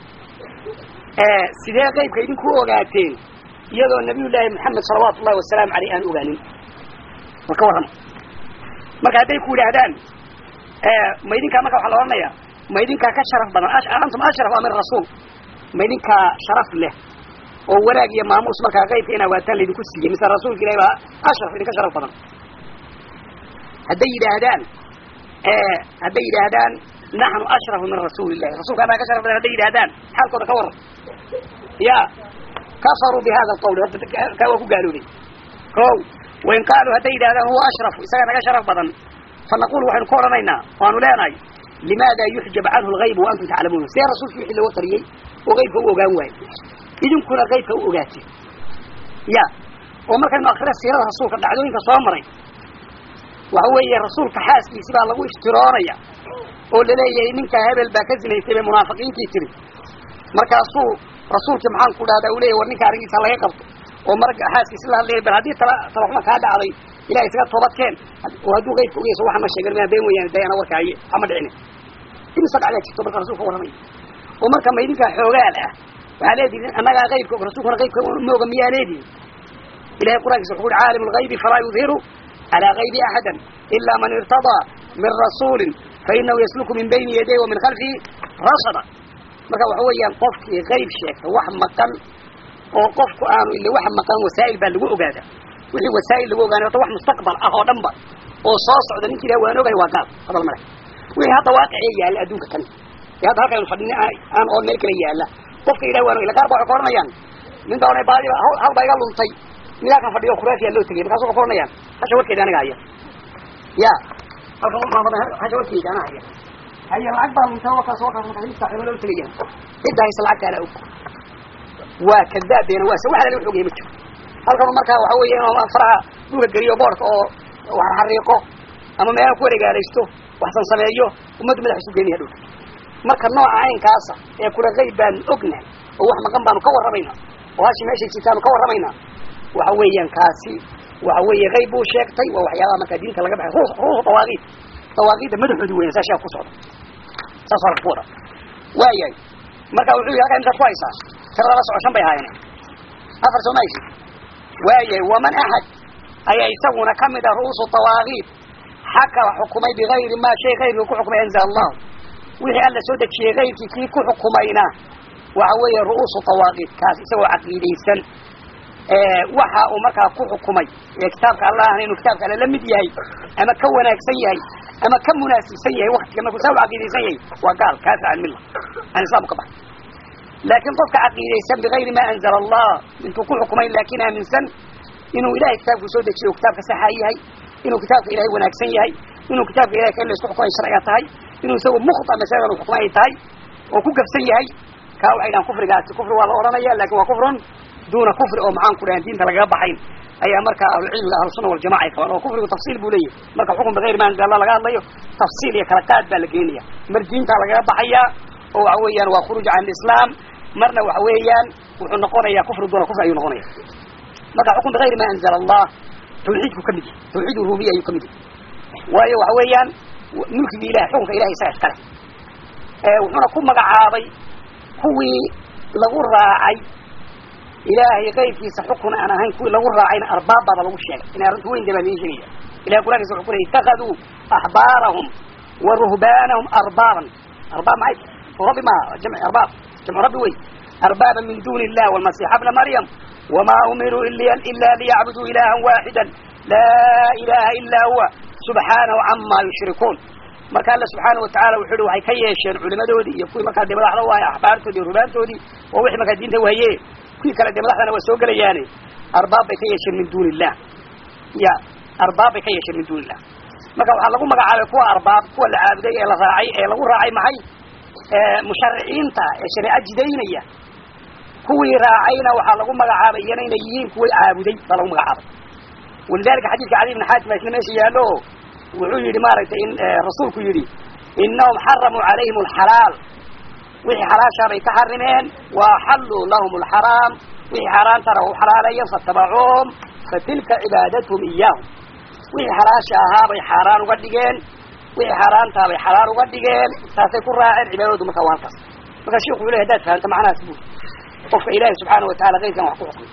sidee qaybka idinku ogaateen iyadoo nabiy llaahi maxamed salawaatu ullahi wasalaamu aleyh aan ogaanin war ka warrama marka hadday ku yidhaahdaan ma idinkaa marka waxaa la odhanaya ma idinkaa ka sharaf badan antum ashraf min rasuul ma idinkaa sharaf leh oo wanaag iyo maamuus markaa qaybka in awaataan laydinku siiyey mise rasuulka ilahi baa ashraf idinka sharaf badan hadday yidhaahdaan hadday yidhaahdaan naxnu ashrafu min rasuuli illahi rasulka anaa ka sharaf badan hadday yidhahdaan xaalkooda ka warran ya kafaruu bi hada alqawl kaa waa ku gaaloobay ko wain qaaluu hadday yidhahdaan huwa ashrafu isaga naga sharaf badan fa naqul waxaynu ka odhanaynaa waanu leenahay limaada yuxjab canhu lgayb wa antum taclamuuna see rasuulki wixii looga qariyey oo qaybka u ogaan waaye idinkuna qaybka u ogaateen ya oo markaynu akrina siirada rasuulka dhacdooyinka soo maray waxa weeye rasuulka xaaskiisi baa lagu iftiroonaya oo laleeyahay ninka hebel baa ka zinaystay bay munaafiqiintii tiri markaasuu rasuulkii maxaan ku dhahdaa uu leyahy war ninka arrinkiisa laga qabto oo marag xaaskiisi la hadlaya bal haddii tala talaxuma kaa dhacday ilahay isaga toobadkeen oo hadduu qaybka ogeyso waxa ma sheegan maa been weyaan dayana warkaaye hama dhicinin imisa dhacdaa jirto marka rasulka warramay oo marka ma idinkaa xoogaal ah waxaa leedihin annagaa qaybka og rasuulkuna qaybka ma oga miyaa leedihin ilahay qur'aankiisa wuxuu uhi caalim lgaybi falaa yudhiru calaa gaybi axadan ilaa man irtadaa min rasuulin fainahu yasluku min bayni yaday wa min khalfihi rasada marka waxa weeyaan qofkii qayb sheegta wax maqan oo qofku aanu ila wax maqan wasaa'il baa lagu ogaada wixii wasaa'il lagu ogaanay horta wax mustaqbal ah oo dhan ba oo soo socda ninki ilaha waan ogahay waa gaal hadal male wixii hadda waaqicee yaalla adduunka kan ee hadda halkaynu fadhina aan oo meel kale yaalla qofka ilaha waan ogay qaar ba waxay ka oranayaan nin baa baadi hal baa iga luntay midaakan fadhiyo khuraafiyaa loo tegay markaasu ka oranayaan hasha warkeeda aniga haya ya halkan hasha warkeeda ana haya haya lacag baa lunta wakaas wakaas markaas saaxiibo loo tegayaan cidda haysa lacagta ala og waa kadaabeena waa se wax lala wax ogaya ma jiro halkan markaa waxa weeye inuu faraha dhulka geliyo boorka oo wax xariiqo ama meelaha ku wareegaalaysto waxsan sameeyo ummaddu madax isu geynayaa dhulka marka nooca caynkaasa ee kula qayb baanu ognahay oo wax maqan baanu ka warramaynaa oo hashi meeshay jirtaanu ka warramaynaa waxa weeyaan kaasi waxa weeye qayb buu sheegtay waa waxyaabaha markaa diinta laga baxay ruus ruusu dawaaqiid dawaaqiidda madaxoodi weyan saa shaa ku socda saas waa ku wada waayahay marka wuxuu yihi halkaa intaad ku haysaa tirada la soco shan bay ahaayeen afar soo maysi waayahay waman axad ayaa isaguna kamid ah ru'uusu dawaaqiid xaka xukumay bigayri maa shay kayrkii ku xukumay anzala allahu wixii alla soo dejiyey kayrkii kii ku xukumayna waxa weeye ru'uusu dawaaqiid kaas isagoo caqiidaysan waxa uu markaa ku xukumay ee kitaabka allahna inuu kitaabka alle la mid yahay ama ka wanaagsan yahay ama ka munaasibsan yahay waktiga markuu saa u caqiidaysan yahay waa gaal kaasa can milla aan islaamku ka baxay laakiin qofka caqiidaysan bigayri ma anzala allah intuu ku xukumay laakiin aaminsan inuu ilahay kitaabku soo dejiyo kitaabka saxa yahay inuu kitaabka ilahay wanaagsan yahay inuu kitaabka ilahay ka in la isku xukumay sharciga tahay inuu isagu mukhta masaladan uu xukumay ay tahay oo ku gabsan yahay kaa waxay dhahan kufrigaasi kufri waa la odhanaya lakin waa kufrun duuna kufri oo maxaan ku dhahan diinta lagaga baxayn ayaa markaa ahlucilmiga ahlusuna waljamaca ay qabaan oo kufrigu tafsiil buu leeyahy marka xukun bigayri ma anzala allah laga hadlayo tafsiil iyo kala qaad baa la geenaya mar diintaa lagaga baxayaa oo waxa weeyaan waa khuruuj can lislaam marna waxa weeyaan wuxuu noqonayaa kufri duuna kufri ayuu noqonaya marka xukun bigayri ma anzala allah tawxiidku ka mid yahay tawxiid rububiya ayuu ka mid yahay waayo waxa weeyaan mulkiga ilahay xukunka ilahay isaga iskale wuxuuna ku magacaabay kuwii lagu raacay ilaahay qaybkiisa xukun aan ahayn kuwii lagu raacayna arbaab baaba lagu sheegay inay arrintu weyn baa lain sheegaya ilahay quraankiisa wuxuu ku leeyay itakaduu axbaarahum wa ruhbaanahum arbaaban arbaab maxay rabbi ma jamci arbaab jamcu rabbi wey arbaaban min duni illah walmasiixa bna maryam wama umiruu ila liyacbuduu ilahan waaxida laa ilaha ila huwa subxaanahu cama yushrikuun marka alla subxaana watacala wuxu uhi waxay ka yeesheen culimadoodii iyo kuwii markaa dee madaxda u ahay axbaartoodii iyo rubaantoodii oo wixii markaa diinta wahaye kuwii kale dee madaxdana waa soo gelayaane arbaab bay ka yeesheen min duni illah ya arbaab bay ka yeesheen min duni illah marka waxaa lagu magacaabay kuwa arbaab kuwa la caabuday ee la raacay ee lagu raacay maxay mushariciinta ee shareeco jidaynaya kuwii raacayna waxaa lagu magacaabay iyana inay yihiin kuwa caabuday baa lagu magacaabay walidalika xadiidka cali ibn xaatim isla meesha yaallo wuxuu yidhi maaragtay in rasuulku yidhi inahum xaramuu calayhim alxalaal wixii xalaashaa bay ka xarimeen wa axalluu lahum alxaraam wixii xaaraantana u xalaaleeyeen faatabacuuhum fatilka cibaadatuhum iyaahum wixii xalaasha ahaa bay xaaraan uga dhigeen wixii xaaraantaa bay xalaal uga dhigeen saasay ku raaceen cibaadadoodu marka waa halkaas marka sheikhu wuxu ley hadaad fahamta macnahaas buu qofka ilaahi subxaana watacala kayrkan wax ku xukumay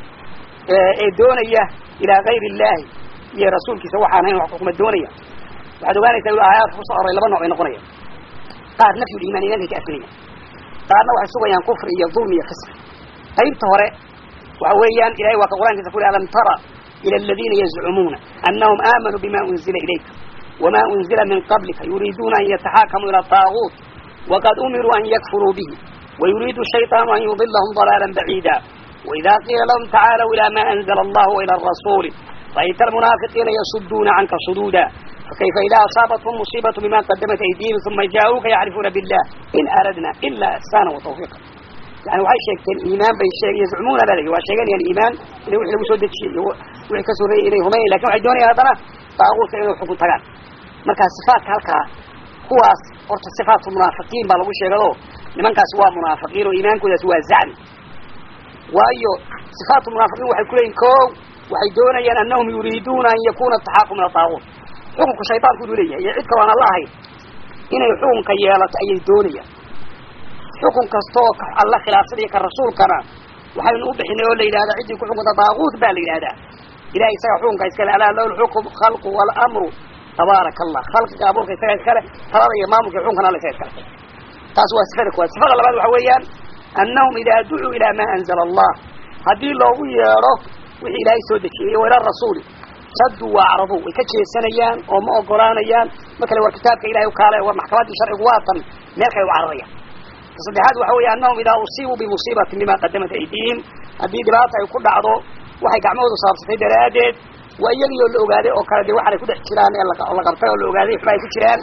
ee doonaya ilaa gayri illaahi iyo rasuulkiisa waxaan hayn wax ku xukuma doonaya waxaad ogaanaysaa inu aayaadka kusoo aroray laba nooc ay noqonayaan qaar nafyu liimaan imankay ka afinayaan qaarna waxay sugayaan kufri iyo dulmi iyo fisq qaybta hore waxa weeyaan ilahay waa ka qur'ankiisa ku yhi alam tara ila aladiina yazcumuuna anahum aamanuu bima unzila ilayka wama unzila min qablika yuriiduuna an yataxaakamuu ila taaguut waqad umiruu an yakfuruu bihi wayuriidu shayطaanu an yudilahum ضalaala baciida وإذا قيل لهم تعالوا إلى ما أنزل الله وإلى الرسول رأيت المنافقين يصدون عنك صدودا fakayfa idaa asaabathum musiibatu bima qadamat aydihim uma jaa-uuka yacrifuuna billah in aradna ila ihsaana wa tawfiiqa yani waxay sheegteen iimaan bay sheeg yazcumuuna baa layihi waa sheeganayaan iimaan inay wixii lagu soo dejiyey iyo wixii ka soreeyey inay rumayn lakin waxay doonayaan haddana daaquudka inay xukun tagaan marka sifaatka halkaa kuwaas horta sifaatu munaafiqiin baa lagu sheegado nimankaasi waa munaafiqiin oo iimaankoodaasi waa zacmi waayo sifaatu munaafiqiin waxay kuleeyihin ko waxay doonayaan anahum yuriiduuna an yakuna ataxaaqu min adaaquut xukunka shaydaanku inuu leeyahay iyo cid kaloo aan alla ahayn inay xukunka yeelato ayay doonayaan xukun kastoo alla khilaafsan iyo ka rasuulkana waxaynu u bixinay oo la yidhahda ciddii ku xukunta daaquut baa la yidhahdaa ilahay isaga xukunka iskale alaa lahu lxukm khalqu walamru tabaaraka allah khalqiga abuurka isaga iskale talada iyo maamulka xukunkana alla isaga iskale taas waa sifada kuwaad sifada labaad waxa weeyaan annahum idaa ducuu ilaa maa anzala allah haddii loogu yeedho wixii ilaahay soo dejiyey wa ila rasuuli sadduu waa acradu way ka jeesanayaan oo ma ogolaanayaan ma kale war kitaabka ilahay ukaale war maxkamaddii sharcigu waatan meel kale u cararayaan ta saddexaad waxa weeye annahum idaa usiibuu bimusiibatin bima qadamat aydihim haddii dhibaata ay ku dhacdo waxay gacmahoodu saabsatay daraaddeed waa iyagii oo la ogaaday oo kale dee waxaanay ku dhex jiraan ee la qabtay oo la ogaaday waxba ay ku jiraan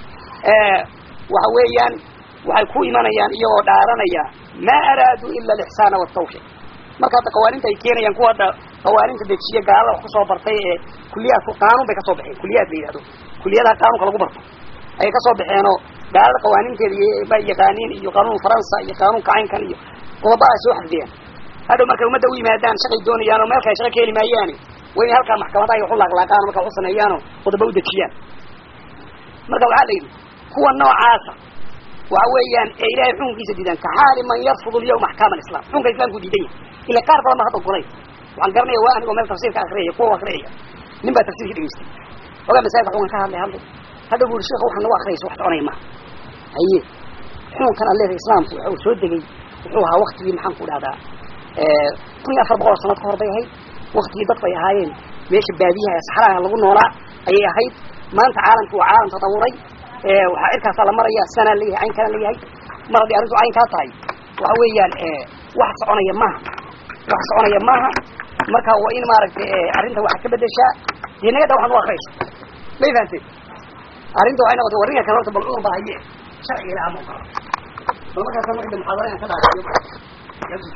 waxa weeyaan waxay ku imanayaan iyagoo dhaaranaya maa araaduu ila alixsaana waltawfiiq marka hadda qawaaninta ay keenayaan kuwa hadda qawaaninta dejiye gaalada wax kusoo bartay ee kuliyaadku qaanuun bay kasoo baxeen kuliyaad la yidhahdo kuliyadaha qaanuunka lagu barto ayay kasoo baxeenoo gaalada qawaaninteeda bay yaqaaniin iyo qaanuun faransa iyo qaanuunka caynkan iyo qodobada ay soo xafdiyeen hadhow markay ummadda u yimaadaan shaqay doonayaan oo meel kale shaqa ka heli maayaani waa inay halkaa maxkamadaha ay waxu laaqlaaqaan marka waxu sameeyaanoo qodobo u dejiyaan marka waxaa la yidhi kuwa noocaasa waxa weeyaan ee ilahay xukunkiisa diidaan ka xaali man yarfudu lyawma axkaam alislam xukunka islamku diidan yahay ila qaar badan ba hadda ogolay waxaan garanaya waa anigoo meel tafsiirka akriyaya kuwa akriyaya nin baa tafsiirka dhegeystay ogaa masaajidka xukunka ka hadlay hadlay hadda bu uri sheekha waxaa nagu akriyaysa wax soconaya maha haye xukunkan alleeda islaamku waxa uu soo degay wuxuu ahaa waktigii maxaan ku dhahdaa kun iyo afar boqol oo sanad ka hor bay ahayd waktigii dad bay ahaayeen meesha baadiyaha ee saxraha lagu noolaa ayay ahayd maanta caalamku waa caalam tatawuray waxaa cirkaasaa la maraya sanaa leeyahay caynkana leeyahay mar haddii arrintu caynkaa tahay waxa weeyaan wax soconaya maaha wax soconaya maaha marka waa in maaragtay arrinta waxaad ka bedeshaa dee naga dha waxaan u akriyayso may fahamteen arrinta waxay noqotay warrinka kale horta bal cudur baa haye sharciga ilaha ma ogolo bal markaasa marka muxaadara inaan ka dhaaiyo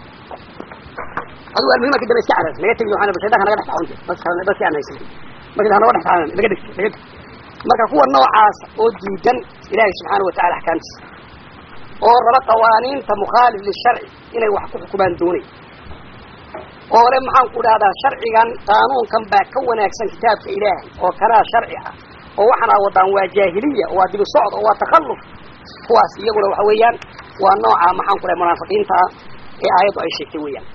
adigu almuhima kadamba iska caras naga tegi waxaan shaydanka naga dhex taxawante bas kale bas aan haysan marka hanoga dhex taxawan naga dhigta naga dhig marka kuwa noocaas oo diidan ilaahay subxaana watacala axkaamtiisa oo raba qawaaniinta mukhaalif lisharci inay wax ku xukumaan doonay oo le maxaan ku dhahdaa sharcigan qaanuunkan baa ka wanaagsan kitaabka ilaahay oo kanaa sharci ah oo waxaana wadaan waa jaahiliya waa dibi socd oo waa takhalluf kuwaas iyaguna waxa weeyaan waa nooca maxaan ku dhahay munaafiqiinta ah ee aayaddu ay sheegtay weeyaan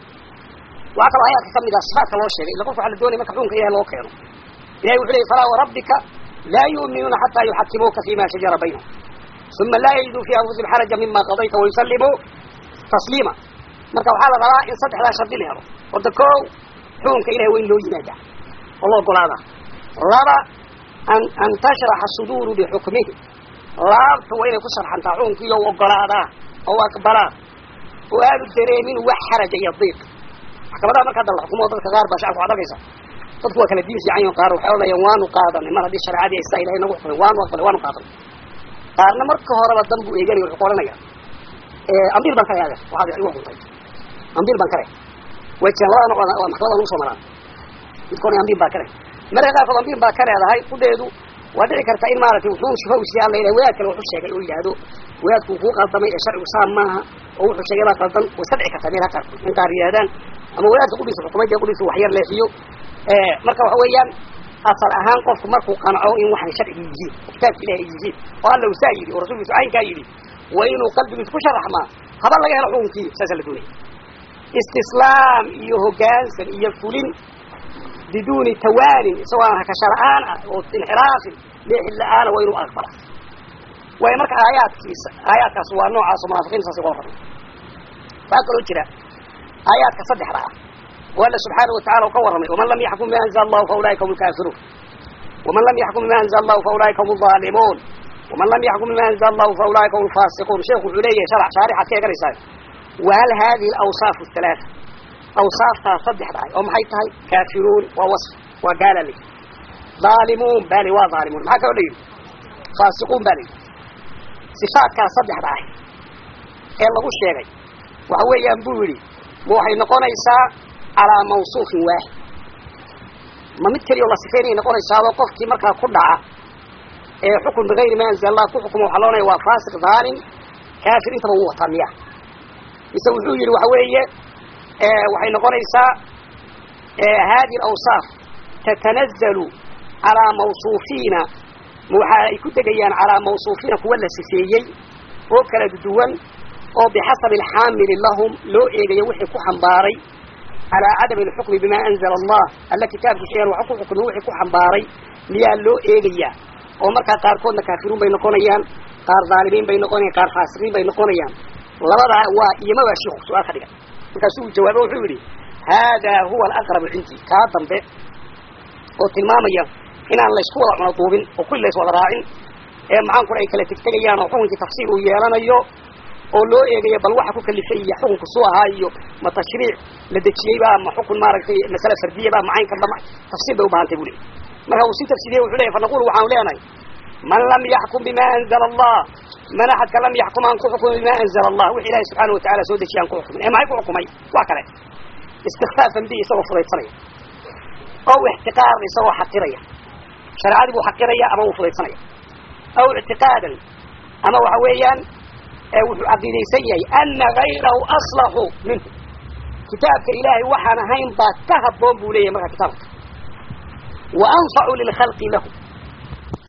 waxaa kaloo aayaadka kamid ah sifaatka loo sheegay illa qofka waxa la doonaya marka xukunka ilahay loo keeno ilahay wuxu leeyay falaa warabbika laa yu'minuuna xataa yuxakimuuka fima shajara baynahum uma laa yajiduu fi anfusihim xaraja mima qadayta wayusallimuu tasliima marka waxaa la rabaa in saddexdaa shardi la helo horta ko xukunka ilahay waa in loo yimaadaa oo la ogolaadaa laba an an tashraxa suduuru bixukmihi laabta waa inay ku sharxantaa xukunkiiyo u ogolaadaa oo aqbalaa oo aanu dareemin wax xaraja iyo diiq maxkamadaha marka hadda la xukumo dadka qaar baa shacabka waxad arkaysa dadku waa kala diin fiican yihin qaar waxay odhanayaan waanu qaadanay mar haddii shareecadii saa ilahay nagu xukumay waanu aqbalay waanu qaadanay qaarna marka horeba dan buu eeganaya wuxuu ku odhanaya ambiil baan kale adeer waxaad igu xukuntay ambiil baan kale way jiraan labada nooc waa maxkamada lagu soo maraan midkoona ambiil baa kale marka qaarkood ambiil baa ka leedahay kudheedu waa dhici karta in maaragtay wuxuu shifa siya alla ilahay wadaad kale wuxuu sheegay oo yidhaahdo wadaadku kuu qaldamay ee sharcigu saa maaha oo wuxuu sheegay baa qaldan way iska dhici kartaa meelaha qaarkood in qaar yidhahdaan ama wadaadka qudhiisa xukumay dee qudhiisa waxyar leexiyo marka waxa weeyaan asal ahaan qofku markuu qanco in waxay sharcigi yihiin oo kitaabka ilahi ay yihiin oo alla usaa yidhi oo rasuulkiisu caynkaa yidhi waa inuu qalbigiisa ku sharaxmaa haba laga helo xukunkii saasaa la doonaya istislaam iyo hoggaansan iyo fulin biduuni tawaanin isagoo aan hakasha la-aan ah oo inxiraafin leexid la-aana waa inuu aqbala waayo marka aayaadkiisa aayaadkaas waa noocaas oo munaafiqiinta saas uga warramay waxaa kaloo jira aayaadka saddexda ah oo alla subxaana watacala u ka warramay waman lam yaxkum bima anzala allahu fa ulaika hum lkaafiruun waman lam yaxkum bima anzala allahu fa ulaika hum alظaalimuun waman lam yaxkum bima anzala allahu fa ulaika hum lfaasiquun sheekhu wuxuu leeyahay sharax shaarixaad ka eganaysaa wahal hadihi alawsaaf athalaatha awsaaftaas saddexda ah oo maxay tahay kaafiruun waa wasf waa gaala le daalimuun baa li waa daalimuun maxaa kaloo la yidhi faasiquun baa la yidhi sifaadkaa saddexda ah ee lagu sheegay waxa weeyaan buu yidhi ma waxay noqonaysaa calaa mawsuufin waaxid ma mid keliya oo la sifaynayay noqonaysaadoo qofkii markaa ku dhaca ee xukun bigayri ma anzala allah ku xukuma waxaa loonaya waa faasiq dhaalim kaafir intaba wuu wataa miya mise wuxuu yidhi waxa weeye waxay noqonaysaa hadi alawsaaf tatanazalu calaa mawsuufiina waxa ay ku degayaan calaa mawsuufiina kuwa la sifeeyey oo kala duwan oo bixasabi alxaamili lahum loo eegayo wixii ku xambaaray calaa cadami alxukmi bima anzala allah alla kitaabkiisayaan waxa ku xukmi wixii ku xambaaray miyaa loo eegayaa oo markaa qaarkoodna kaafiruun bay noqonayaan qaar dhaalimiin bay noqonayaan qaar faasiqiin bay noqonayaan labadaa waa iyomabaa shiiku su-aal ka dhigan markaasuu uu jawaabo wuxuu yidhi haadaa huwa alaqrabu cindii kaa dambe oo tilmaamaya inaan laysku wada cuno duubin oo kulli lays wada raacin ee maxaan kula ay kala tegtegayaan oo xukunkii tafsiir uu yeelanayo oo loo eegayo bal waxa ku kalifay iyo xukunku suu ahaa iyo ma tashriic la dejiyeyba ma xukun maaragtay masale fardiyaba ma cayn kanba tafsiir bay ubahantay buu leey marka uu sii tafsiiriyey wuxuu leyahy fanaqulu waxaanu leenahay man lam yaxkum bima anzala allah man axadka lam yaxkum aan ku xukumin bima anzala allah wix ilahi subxaana watacala soo dejiye aan ku xukumin ee maxay ku xukumay waa kale istikfaafan bi isagoo fudaysanaya ow ixtiqaaran isagoo xaqiraya shareecadii buu xaqiraya ama wuu fudaysanaya aw ictiqaadan ama waxa weeyaan wuxuu caqiidaysan yahay ana gayrahu aslaxu minhu kitaabka ilaahay waxaan ahayn baa ka habboon buu leeyahay marka kitaabka wa anfacu lilkhalqi lahu